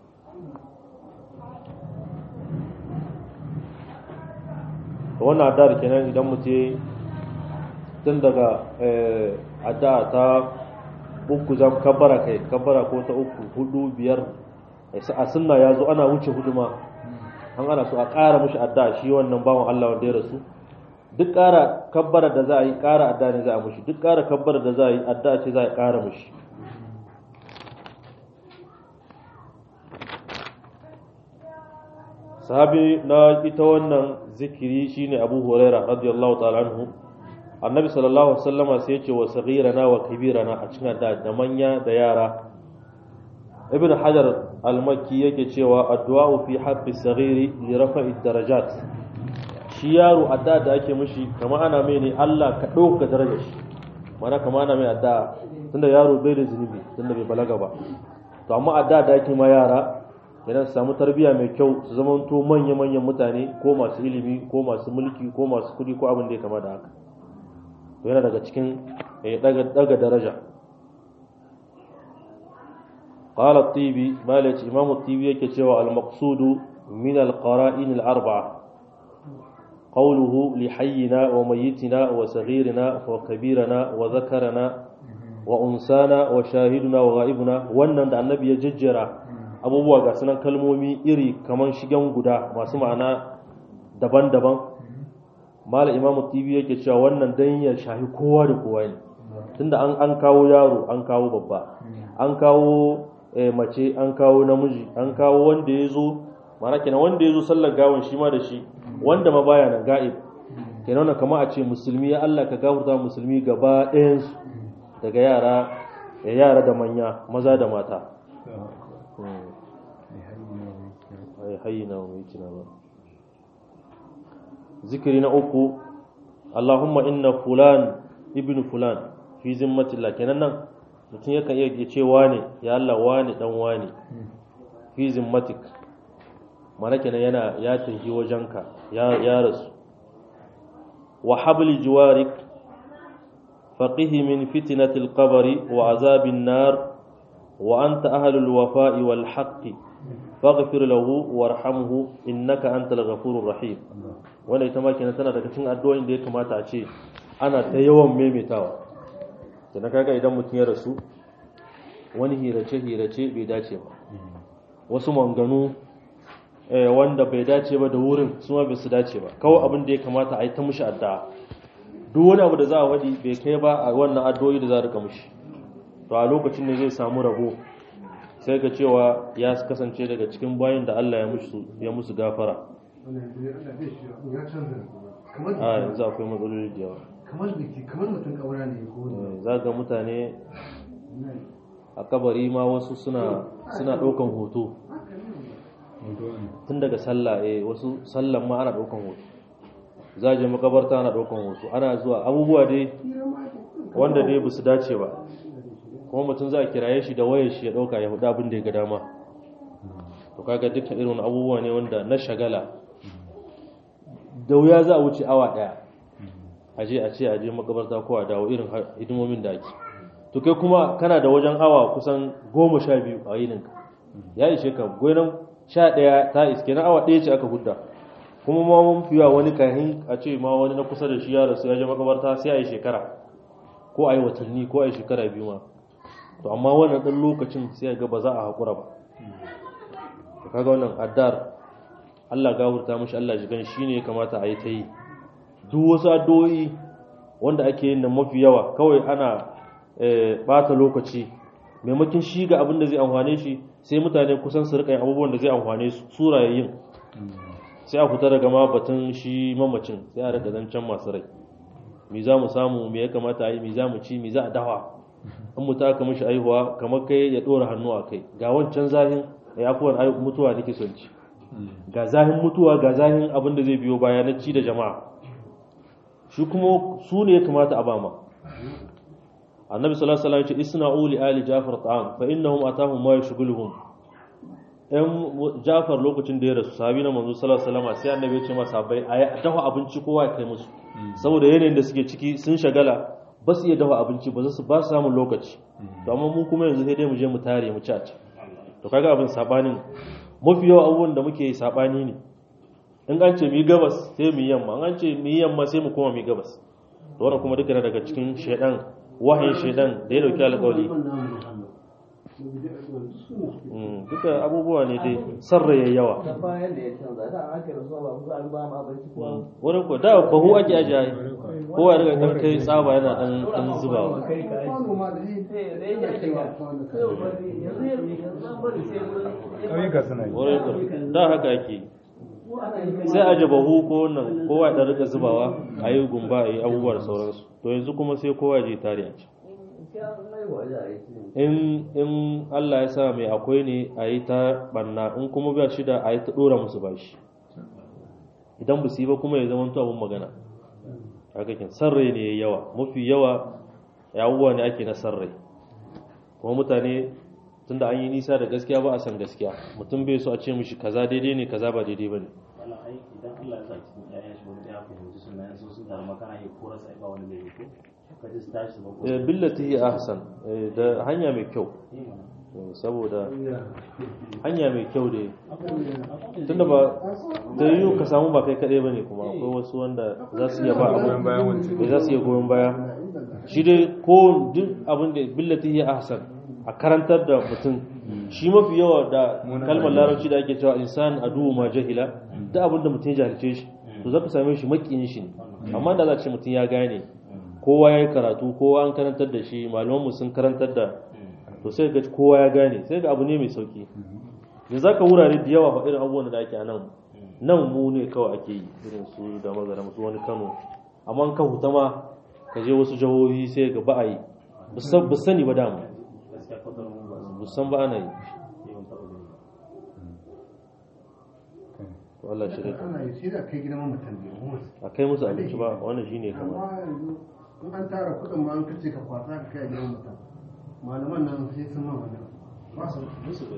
to wannan addu'ar kenan idan mutum ya tun daga eh, addu'a ta uku zan kabbara kai kabbara ko ta uku hudu biyar a sunna ya zo ana wuce huduma an ana so a ƙara mushi addu'a shi wannan bawan Allah wanda ya rasu duk ƙara kabbara da za a yi ƙara addu'a ne za a mushi duk ƙara kabbara da za a yi addu'a ce za a ƙara mushi sahabi na ita wannan zikiri shine Abu Huraira radiyallahu ta'ala anhu annabi sallallahu alaihi wasallama sai ya ce wa saghirana wa kabirana a cikin addu'a da manya da yara ibn hajar al-makki yake cewa addu'a fi haqqi saghiri li rafa'i darajat shi yaro addu'a da ake mishi kamar ana mai ne Allah ka dauka darajar shi mana kamar ana mai addu'a tunda yaro bai da zunubi tunda bai balaga ba to amma addu'a da ake ma yara yana su samu tarbiyya mai kyau su zama to manya-manyan mutane ko masu ilimi ko masu mulki ko masu kudi ko abin da ya kama da haka to yana daga cikin ya daga daraja قال الطيبي مالك إمام الطيبي يكتشف المقصود من القرائن الأربعة قوله لحينا وميتنا وصغيرنا وكبيرنا وذكرنا وأنسانا وشاهدنا وغائبنا wannan da annabi ya jejjera abubuwa ga sunan kalmomi iri kaman shigen guda masu ma'ana daban-daban mala imam tv yake cewa wannan dan ya shahi kowa da kowa ne tunda an an kawo yaro an kawo babba an kawo mace an kawo namiji an kawo wanda ya zo mana kenan wanda ya zo sallar gawan shi ma da shi wanda ma baya nan ga'ib kenan wannan kama a ce musulmi ya Allah ka gafarta musulmi gaba ɗayansu daga yara da yara da manya maza da mata zikiri na uku Allahumma inna fulan ibn fulan fi zimmatillah kenan nan mutum yakan iya ce wane ya Allah wane dan wane fi zimmatik mana kenan yana ya tafi wajenka ya ya rasu wa habli jiwarik faqihi min fitnatil qabri wa azabin nar wa anta ahlul wafa'i wal haqqi faghfir lahu warhamhu innaka antal ghafurur rahim wannan ita ma kenan tana daga cikin addu'o'in da ya kamata a ce ana ta yawan maimaitawa kenan kaga idan mutum ya rasu wani hirace hirace bai dace ba wasu manganu wanda bai dace ba da wurin su ma bai su dace ba kawai abin da ya kamata a yi ta mushi addu'a duk wani abu da za a wadi bai kai ba a wannan addu'o'i da za a rika mushi to a lokacin ne zai samu rabo sai ga cewa ya kasance daga cikin bayan da Allah ya musu ya musu gafara a yanzu akwai matsaloli da yawa kamar biki kamar mutum kabara ne ko za ga mutane a kabari ma wasu suna suna ɗaukan hoto tun daga sallah eh wasu sallan ma ana ɗaukan hoto za je makabarta ana ɗaukan hoto ana zuwa abubuwa dai wanda dai ba su dace ba kuma mutum za a kiraye shi da wayar shi ya ɗauka ya hudu abin da ya ga dama to kaga dukkan irin abubuwa ne wanda na shagala da wuya za a wuce awa ɗaya aje a ce aje makabarta ko a dawo irin hidimomin da ake to kai kuma kana da wajen awa kusan goma sha biyu a yininka ya ishe ka gonan sha ɗaya ta iske na awa ɗaya ce aka hudda kuma ma mun fiya wani kahin a ce ma wani na kusa da shi ya rasu ya je makabarta sai a yi shekara ko a yi watanni ko a yi shekara biyu ma to amma wannan ɗan lokacin sai ga ba za a haƙura ba to kaga wannan addar Allah gafurta mishi Allah jigan shi ne ya kamata a yi ta yi duk wasu addu'o'i wanda ake yin nan mafi yawa kawai ana bata lokaci maimakon shi ga abin da zai amfane shi sai mutane kusan su rika yin abubuwan da zai amfane su surayayin sai a fita daga ma batun shi mamacin sai a rika zancen masu rai me za mu samu me ya kamata a yi me za mu ci me za a dawa in mutu aka mishi aihuwa kamar kai ya ɗora hannu a kai ga wancan zahin ya afuwan mutuwa nake son ci ga zahin mutuwa ga zahin abin da zai biyo baya na ci da jama'a shi kuma su ne ya kamata a bama annabi sallallahu alaihi wasallam ya ce isna'u li ali jafar ta'am fa innahum atahum ma yashghuluhum ɗan jafar lokacin da ya rasu sahabi na manzo sallallahu alaihi wasallam sai annabi ya ce masa bai a dafa abinci kowa ya kai musu saboda yanayin da suke ciki sun shagala ba su iya dafa abinci ba su ba su samun lokaci to amma mu kuma yanzu sai dai mu je mu tare mu ci a ci to kaga abin sabanin mafi yawa abubuwan da muke sabani ne in an ce mu yi gabas sai mu yi yamma an ce mu yi yamma sai mu koma mu yi gabas to wannan kuma duka daga cikin shedan wahayin shedan da ya dauki alƙawari duka abubuwa ne dai sarraye yawa ta bayan da ya canza da aka rasuwa ba ku an ba mu abinci ko wurin ko da bahu ake ajiye kowa daga dan kai tsaba yana dan dan zubawa kai ka kwano ma da yi sai da yake shiga sai bari yanzu yanzu an bari sai wurin ƙauyuka suna yi wurin ko da haka ake yi. sai aje bahu ko wannan kowa ya dan rika zubawa a yi gumba a yi abubuwa da sauransu to yanzu kuma sai kowa ya je tare a ci in in Allah ya sa mai akwai ne a yi ta banna in kuma ba shi da a yi ta dora musu bashi idan ba su yi ba kuma ya zama abin magana haka kin sarrai ne yayi yawa mafi yawa ya abubuwa ne ake na sarrai kuma mutane tunda an yi nisa da gaskiya ba a san gaskiya mutum bai so a ce mishi kaza daidai ne kaza ba daidai bane wannan ai idan Allah ya sa cikin ƴaƴan shi wani ya fahimci sunna yanzu sun taru makana ya kora sai ba wani zai yi ko ka ji su tashi ba ko Eh, billati hi ahsan eh, da hanya mai kyau Eh, mana. Eh, saboda hanya mai kyau da Akwai- tunda ba ta yi ka samu ba kai kadai bane kuma akwai wasu wanda za su iya ba abu goyon bayan wancan da za su iya goyon baya shi dai ko duk abin da billati ya ahsan a karantar da mutum shi mafi yawa da Muna kalmar rayuwa. larabci da ake cewa insan adu ma jahila duk abin da mutum ya jahilce shi to zaka same shi makiyin shi ne amma da za a ce mutum ya gane kowa ya yi karatu kowa an karantar da shi malamanmu sun karantar da to sai ga kowa ya gane sai ga abu ne mai sauki da za ka wurare da yawa fa irin abubuwan da ake a nan nan mu ne kawai ake yi irin su da magana su wani kano amma in ka huta ma ka je wasu jihohi sai ga ba a yi ba san- ba sani ba dama gaskiya kwatar mun ba ba san ba ana yi su yawan taɓa gani ba. to Allah shi rai ana yi sai da kai gidan mutum ne kuma a kai musu abinci ba wannan shine kamar amma yanzu in an tara kuɗin ma an kace ka kwasa ka kai gidan mutum malaman nan sai sun ma wannan ba su ba su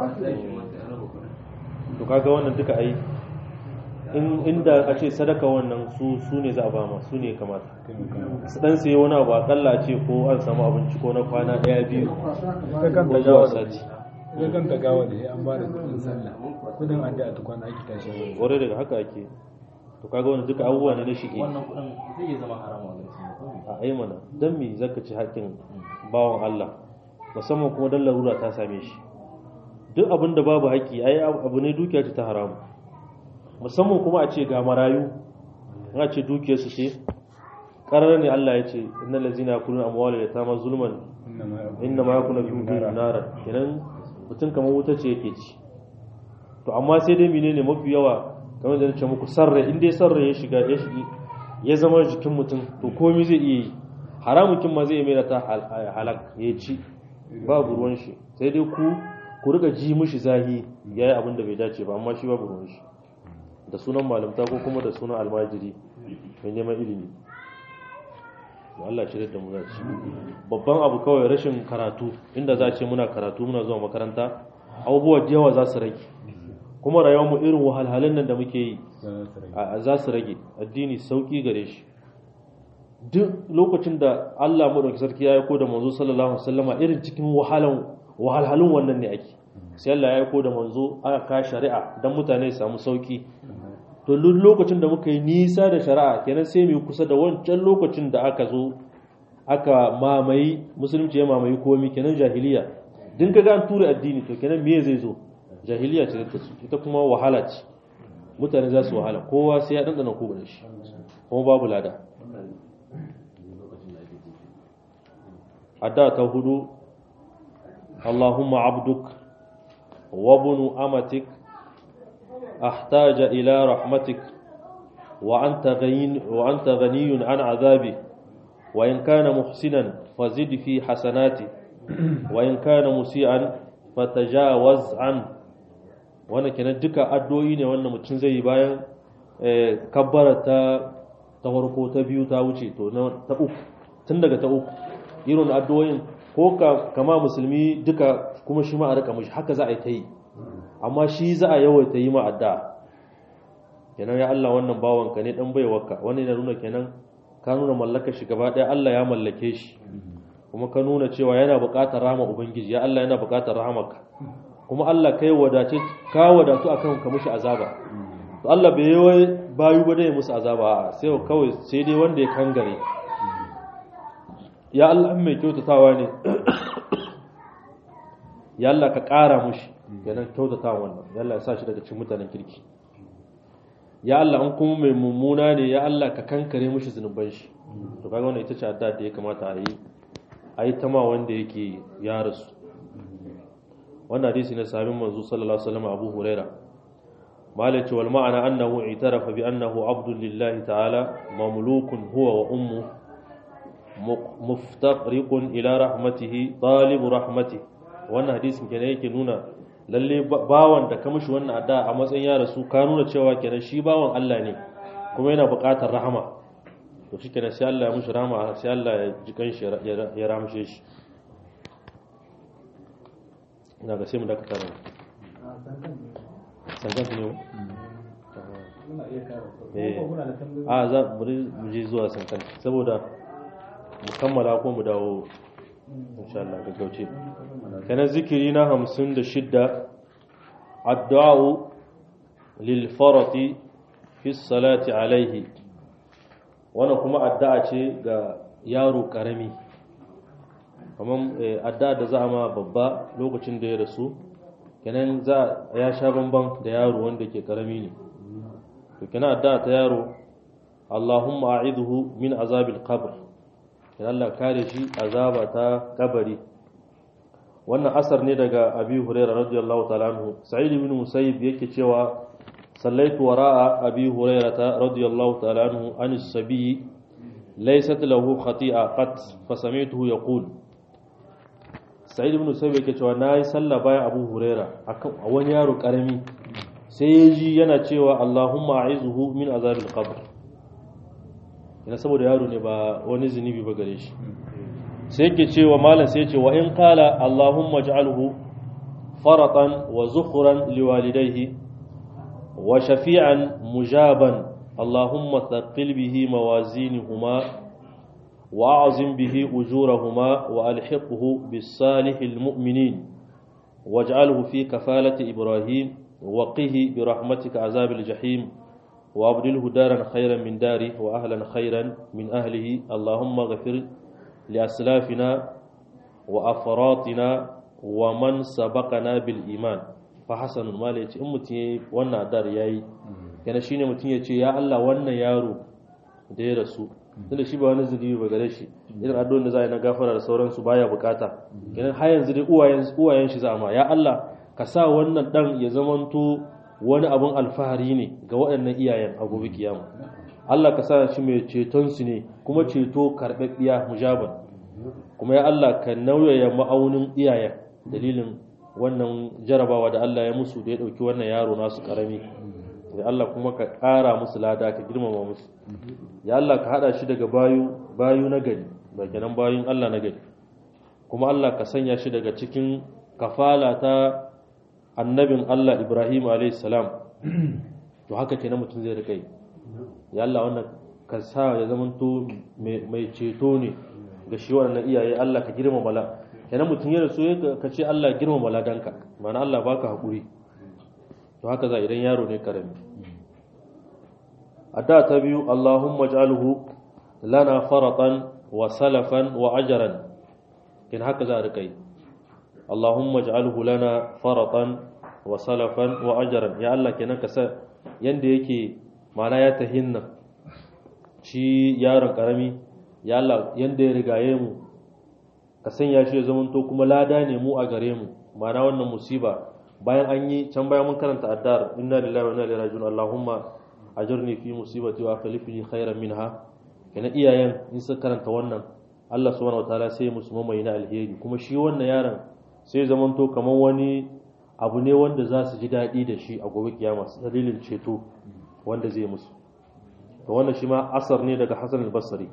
to kaga wannan duka ai in inda a ce sadaka wannan su su ne za a ba ma su ne kamata su dan sai wani abu akalla a ce ko an samu abinci ko na kwana daya biyu ka kwasa ka ita ba kanta ko zuwa gawa da sati ita kanta gawa da ya an ba da kudin sallah kudin addu'a tukwana ake tashi wani kwarai daga haka ake to kaga wannan duka abubuwa ne na shige wannan kuɗin zai iya zama haramu a garin sun a ai mana dan me zaka ci haƙƙin bawan Allah musamman kuma dan larura ta same shi duk abin da babu haƙƙi ai abu ne dukiya ce ta haramu musamman kuma a ce ga marayu in a ce dukiyar su ce ƙarar ne Allah ya ce innal ladzina yakuluna amwalal yatama zulman inna ma yakuna fi wujuhihim nara kenan mutum kamar wuta ce yake ci to amma sai dai menene mafi yawa kamar da nace muku sarra in dai sarra ya shiga ya shigi ya zama jikin mutum to komai zai iya yi haramun kin ma zai iya mai ta hal- halak ya ci babu ruwan shi sai dai ku ku riga ji mishi zahi yayi abin da bai dace ba amma shi babu ruwan shi da sunan malamta ko kuma da sunan almajiri mai neman ilimi to Allah shirya da mu za ci babban abu kawai rashin karatu inda za a ce muna karatu muna zuwa makaranta abubuwa da yawa za su rage kuma rayuwar mu irin wahalhalun nan da muke yi a- za su rage addini sauki gare shi duk lokacin da Allah madauki sarki ya aiko da manzo sallallahu alaihi wasallama irin cikin wahalan wahalhalun wannan ne ake sai Allah ya aiko da manzo aka ka shari'a dan mutane su samu sauki to duk lokacin da muka yi nisa da shari'a kenan sai mu yi kusa da wancan lokacin da aka zo aka mamayi musulunci ya mamayi komai kenan jahiliya din kaga an tura addini to kenan me zai zo jahiliya ce ta su ita kuma wahala ce mutane za su wahala kowa sai ya dandana ko da shi kuma babu lada adda ta hudu Allahumma abduk wa bunu amatik أحتاج إلى رحمتك وأنت غني, وأنت غني عن عذابي وإن كان محسنا فزد في حسناتي وإن كان مسيئا فتجاوز عنه wannan kenan duka addu'o'i ne wannan mutum zai yi bayan kabbara ta ta farko ta biyu ta wuce to na ta uku tun daga ta uku irin addu'o'in ko ka kama musulmi duka kuma shi ma a rika mishi haka za a yi ta yi amma shi za a yawaita yi ma addu'a kenan ya Allah wannan bawanka ne dan baiwarka wannan yana nuna kenan ka nuna mallakar shi gaba ɗaya Allah ya mallake shi kuma ka nuna cewa yana buƙatar rahama ubangiji ya Allah yana buƙatar rahamarka kuma Allah kai wadace ka wadatu akan ka mushi azaba to Allah bai yi bayu ba dai musu azaba a sai kawai sai dai wanda ya kangare ya Allah mai kyautatawa ne ya Allah ka ƙara mushi kenan kyautatawa wannan ya Allah ya sa shi daga cikin mutanen kirki ya Allah an kuma mai mummuna ne ya Allah ka kankare mushi zunuban shi to kaga wannan ita ce addu'a da ya kamata a yi a yi ta ma wanda yake ya rasu wannan hadisi na sahabin manzo sallallahu alaihi wasallam Abu Huraira malai ce wal ma'ana annahu itarafa bi annahu abdul lillahi ta'ala mamlukun huwa wa ummu muftaqriqun ila rahmatihi talibu rahmatihi wannan hadisin kenan yake nuna lalle bawan da ka mishi wannan addu'a a matsayin ya rasu ka nuna cewa kenan shi bawan Allah ne kuma yana buƙatar rahama to shi kenan sai Allah ya mishi rahama sai Allah ya ji kan shi ya ramshe shi ina ga sai mu dakata nan sankan ne mu muna iya kara Eh. ko muna da tambayoyi a za bari mu je zuwa sankan saboda mu kammala ko mu dawo insha Allah gaggauce kana zikiri na 56 addu'a lil farati fi salati alaihi wannan kuma addu'a ce ga yaro karami kamar eh, addu'a da za a ma babba lokacin da ya rasu kenan za ya sha bamban da yaro wanda ke karami ne to kenan addu'a ta yaro Allahumma a'idhu min azabil qabr kenan Allah kare shi azaba ta kabari wannan asar ne daga Abi Hurairah radiyallahu ta'ala anhu Sa'id ibn Musayyib yake cewa sallaitu wara'a Abi Hurairah radiyallahu ta'ala anhu an as-sabi laysat lahu khati'a qat fa sami'tuhu yaqul Sa'id ibn Musayyib yake cewa nayi sallah bayan Abu Hurairah akan wani yaro karami sai ya ji yana cewa Allahumma a'izhu min azabil qabr ina saboda yaro ne ba wani zunubi ba gare shi sai yake cewa malam sai ya ce wa in qala Allahumma ij'alhu faratan wa zukhran liwalidayhi wa shafi'an mujaban Allahumma thaqqil bihi mawazinihuma وأعظم به أجورهما وألحقه بالصالح المؤمنين واجعله في كفالة إبراهيم وقه برحمتك عذاب الجحيم وأبدله دارا خيرا من داره وأهلا خيرا من أهله اللهم اغفر لأسلافنا وأفراطنا ومن سبقنا بالإيمان فحسن ما ليتي أمتي وانا دار ياي كان شيني متين يتي يا الله وانا يارو دي رسول tunda shi ba wani zunubi ba gare shi irin addu'o'in da za a yi na gafara da sauransu baya bukata kenan har yanzu dai uwayen uwayen shi za ma ya Allah ka sa wannan dan ya zamanto wani abun alfahari ne ga waɗannan iyayen a gobe kiyama Allah ka sa shi mai ceton su ne kuma ceto karɓaɓɓiya mujaban kuma ya Allah ka nauyaya ma'aunin iyayen dalilin wannan jarabawa da Allah ya musu da ya ɗauki wannan yaro nasu ƙarami da Allah kuma ka ƙara musu lada ka girmama musu ya Allah ka haɗa shi daga bayu bayu na gari ba kenan bayun Allah na gari kuma Allah ka sanya shi daga cikin kafala ta annabin Allah Ibrahim alayhi salam to haka kenan mutum zai rika yi ya Allah wannan ka sa ya zamanto mai ceto ne ga shi waɗannan iyaye Allah ka girmama la kenan mutum ya rasu ka ce Allah girmama ladanka ma'ana Allah baka haƙuri to haka za idan yaro ne karami adda ta biyu Allahumma ij'alhu lana faratan wa salafan wa ajran kin haka za rika yi Allahumma ij'alhu lana faratan wa salafan wa ajran ya Allah kenan ka sa yanda yake mana ya tahinna shi yaron karami ya Allah yanda ya rigaye mu ka sanya shi ya zamanto kuma lada ne mu a gare mu mana wannan musiba bayan an yi can bayan mun karanta addar inna lillahi wa inna ilaihi raji'un allahumma ajurni fi musibati wa akhlifni khairan minha kana iyayen in suka karanta wannan Allah subhanahu wataala sai musu mamaye na alheri kuma shi wannan yaron sai zaman to kaman wani abu ne wanda za su ji daɗi da shi a gobe kiyama dalilin ceto wanda zai musu to wannan shi ma asar ne daga Hassan al-Basri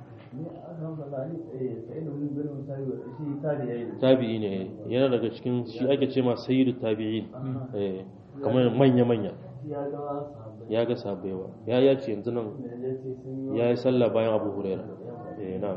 tabi'i ne yana daga cikin shi ake ce ma sayyidu tabi'in kamar manya manya ya ga sabewa ya ya ce yanzu nan ya yi sallah bayan abu huraira eh na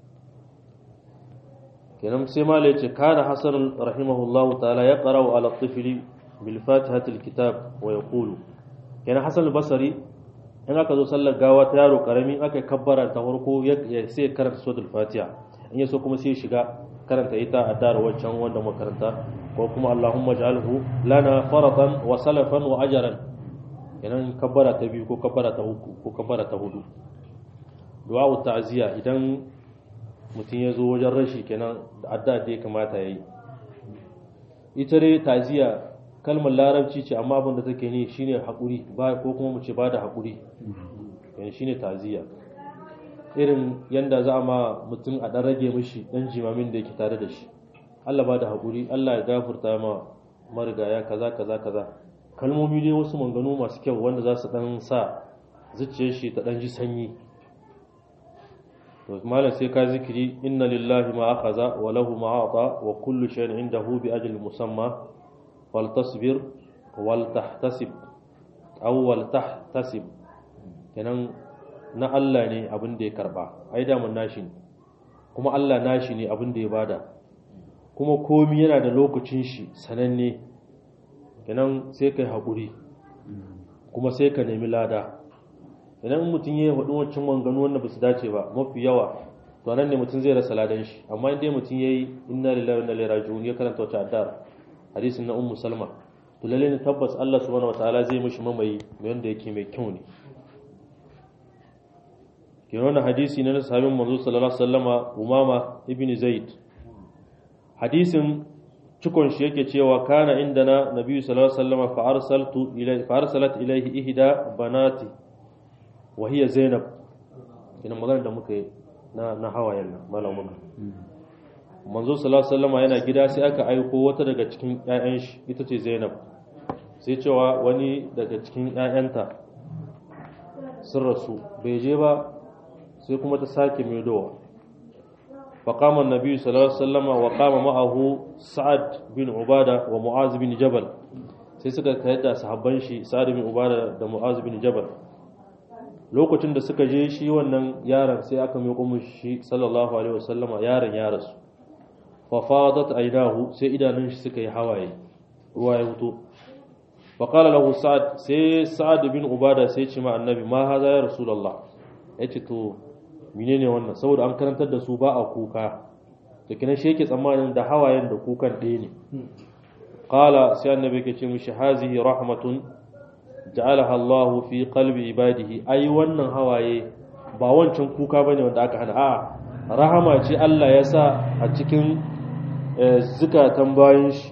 kenan sai ma ya ce kana hasan rahimahullahu ta'ala ya qara'u ala tifli bil fatihati kitab wa yaqulu kenan hasan al-basri in aka zo sallar gawa ta yaro karami aka kabbara ta farko ya sai karanta suratul fatiha in yaso kuma sai shiga karanta ita a dara wancan wanda makaranta ko kuma Allahumma ja'alhu lana faratan wa salafan wa ajran kenan kabbara ta biyu ko kabbara ta uku ko kabbara ta hudu du'a ta'ziya idan mutum ya zo wajen rashi kenan da adda da ya kamata yayi ita dai ta'ziya kalmar larabci ce amma abin da take ni shine hakuri ba ko kuma mu ce ba da hakuri yani shine ta'ziya irin yanda za a ma mutum a ɗan rage mishi ɗan jimamin da yake tare da shi Allah ba da haƙuri Allah ya gafurta ma marigaya kaza kaza kaza kalmomi dai wasu manganu masu kyau wanda za su ɗan sa zuciyar shi ta ɗan ji sanyi to malam sai ka zikiri inna lillahi ma akhadha wa lahu ma ata wa kullu shay'in indahu bi ajli musamma wal tasbir wal tahtasib aw wal tahtasib kenan na Allah ne abin da ya karba ai da mun nashi ne kuma Allah nashi ne abin da ya bada kuma komi yana da lokacin shi sananne kenan sai kai haƙuri kuma sai ka nemi lada idan mutum ya faɗi wancan manganu wanda ba su dace ba mafi yawa to nan ne mutum zai rasa ladan shi amma inda mutum ya yi inna lillahi wa inna ilaihi raji'un ya karanta wata addar hadisin na ummu salma to lalle ne tabbas Allah subhanahu wataala zai mishi mamayi wanda yake mai kyau ne ke wannan hadisi ne na sahabin manzo sallallahu alaihi wasallama umama ibn zaid hadisin cikon shi yake cewa kana indana nabiyyu sallallahu alaihi wasallama fa arsaltu ilayhi fa arsalat ilayhi ihda banati wa hiya zainab kina magana da muka yi na na hawayen nan malam muka manzo sallallahu alaihi wasallama yana gida sai aka aiko wata daga cikin ƴaƴan shi ita ce zainab sai cewa wani daga cikin ƴaƴanta sun rasu bai je ba sai kuma ta sake maidowa فقام النبي صلى الله عليه وسلم وقام معه سعد بن عبادة ومعاذ بن جبل sai suka kai da sahabban shi Sa'ad bin Ubada da Mu'az bin Jabal lokacin da suka je shi wannan yaron sai aka miƙo mishi shi sallallahu alaihi wasallama yaron ya rasu fa fadat aynahu sai idanun shi suka yi hawaye ruwa ya fito fa qala lahu Sa'ad sai Sa'ad bin Ubada sai ce ma annabi ma haza ya rasulullah yace to menene wannan saboda an karantar da su ba a kuka to kina shi yake tsammanin da hawayen da kukan ɗaya ne qala sai annabi yake ce mishi hazihi rahmatun ja'alaha Allahu fi qalbi ibadihi ai wannan hawaye ba wancan kuka bane wanda aka hana a'a rahama ce Allah ya sa a cikin zukatan bayin shi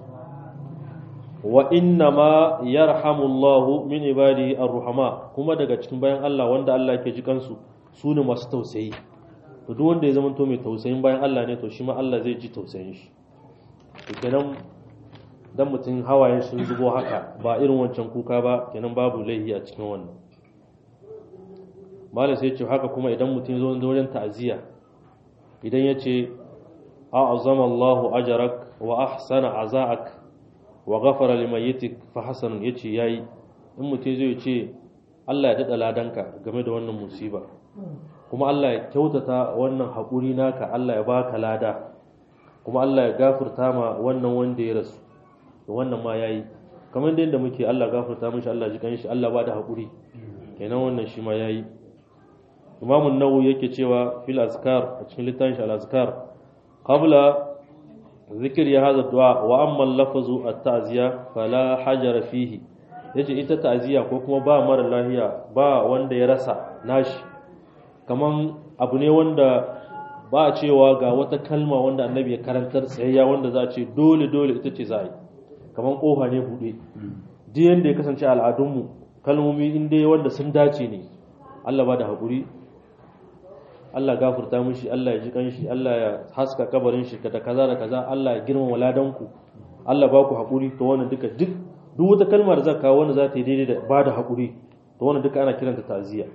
wa inna ma yarhamu Allahu min ibadihi ar-ruhama kuma daga cikin bayan Allah wanda Allah yake ji kansu su ne masu tausayi to duk wanda ya zama to mai tausayin bayan Allah ne to shi ma Allah zai ji tausayin shi to kenan dan mutum hawayen sun zubo haka ba irin wancan kuka ba kenan babu laihi a cikin wannan malam sai ce haka kuma idan mutum zo da wajen ta'aziyya idan ya ce a'azama Allahu ajrak wa ahsana aza'ak wa ghafara limayyitik fa hasanun yace yayi in mutum zai ce Allah ya dada ladanka game da wannan musiba kuma Allah ya kyautata wannan haƙuri naka Allah ya baka lada kuma Allah ya gafurta ma wannan wanda ya rasu wannan ma yayi kamar da muke Allah gafurta mishi Allah ji kanshi Allah ba da haƙuri kenan wannan shi ma yayi Imam an-Nawawi yake cewa fil azkar a cikin littafin shi al-azkar qabla zikr ya hada du'a wa amma al-lafzu at-ta'ziya fala hajara fihi yace ita ta'ziya ko kuma ba mara lahiya ba wanda ya rasa nashi kaman abu ne wanda ba a cewa ga wata kalma wanda annabi ya karantar tsayayya wanda za a ce dole dole ita ce za a yi kaman kofa ne buɗe duk yanda ya kasance al'adunmu kalmomi in dai wanda sun dace ne Allah ba da haƙuri Allah gafurta mishi Allah ya ji kanshi Allah ya haska kabarin shi da kaza da kaza Allah ya girmama ladanku Allah ba ku haƙuri to wannan duka duk duk wata kalmar da za kawo wanda za ta yi daidai da ba da haƙuri to wannan duka ana kiranta ta'ziya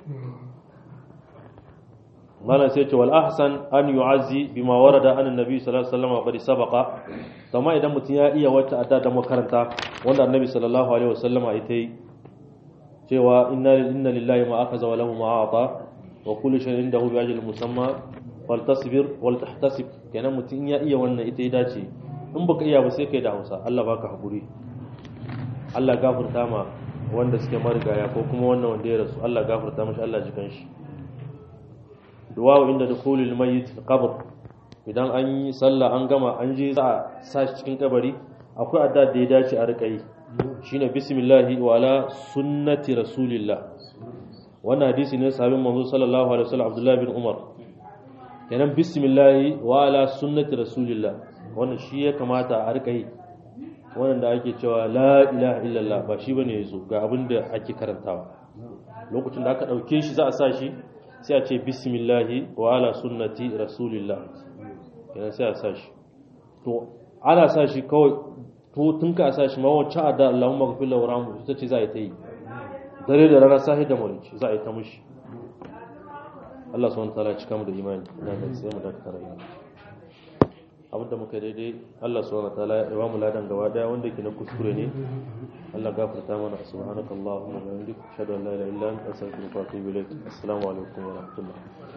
malam sai ce wal ahsan an yu'azzi bima warada an annabi sallallahu alaihi wasallam qad sabaqa amma idan mutum ya iya wata adda da makaranta wanda annabi sallallahu alaihi wasallam ya yi cewa inna inna lillahi ma akaza wa lahu ma ata wa kullu shay'in indahu bi ajalin musamma wal tasbir wal tahtasib kenan mutum ya iya wannan ita ya dace in baka iya ba sai kai da Hausa Allah baka hakuri Allah gafarta ma wanda suke marigaya ko kuma wannan wanda ya rasu Allah gafarta mashi Allah ji kanshi duwawo inda dukhulul mayyit fil qabr idan an yi sallah an gama an je za a sa shi cikin kabari akwai adda da ya dace a rika yi shine bismillahi wa ala sunnati rasulillah wannan hadisi ne sahabin manzo sallallahu alaihi wasallam Abdullah bin Umar kenan bismillahi wa ala sunnati rasulillah wannan shi ya kamata a rika yi wannan da ake cewa la ilaha illallah ba shi bane yazo ga abin da ake karantawa lokacin da aka dauke shi za a sa shi sai a ce bismillahi wa ala sunnati rasulillah kenan sai a sa shi to ana sa shi kawai to tun ka sa shi ma wacce ada Allahumma ghfir lahu warhamhu ita ce za a yi ta yi dare da rana sahi da mulki za a yi ta mushi Allah subhanahu wataala ya cika mu da imani ina ga sai mu dakata rai abinda muka daidai Allah subhanahu wataala ya ba mu ladan gaba daya wanda ke na kuskure ne Allah gafarta mana subhanakallahumma wa bihamdika ashhadu an la ilaha illa anta astaghfiruka wa atubu ilaik assalamu alaikum wa rahmatullah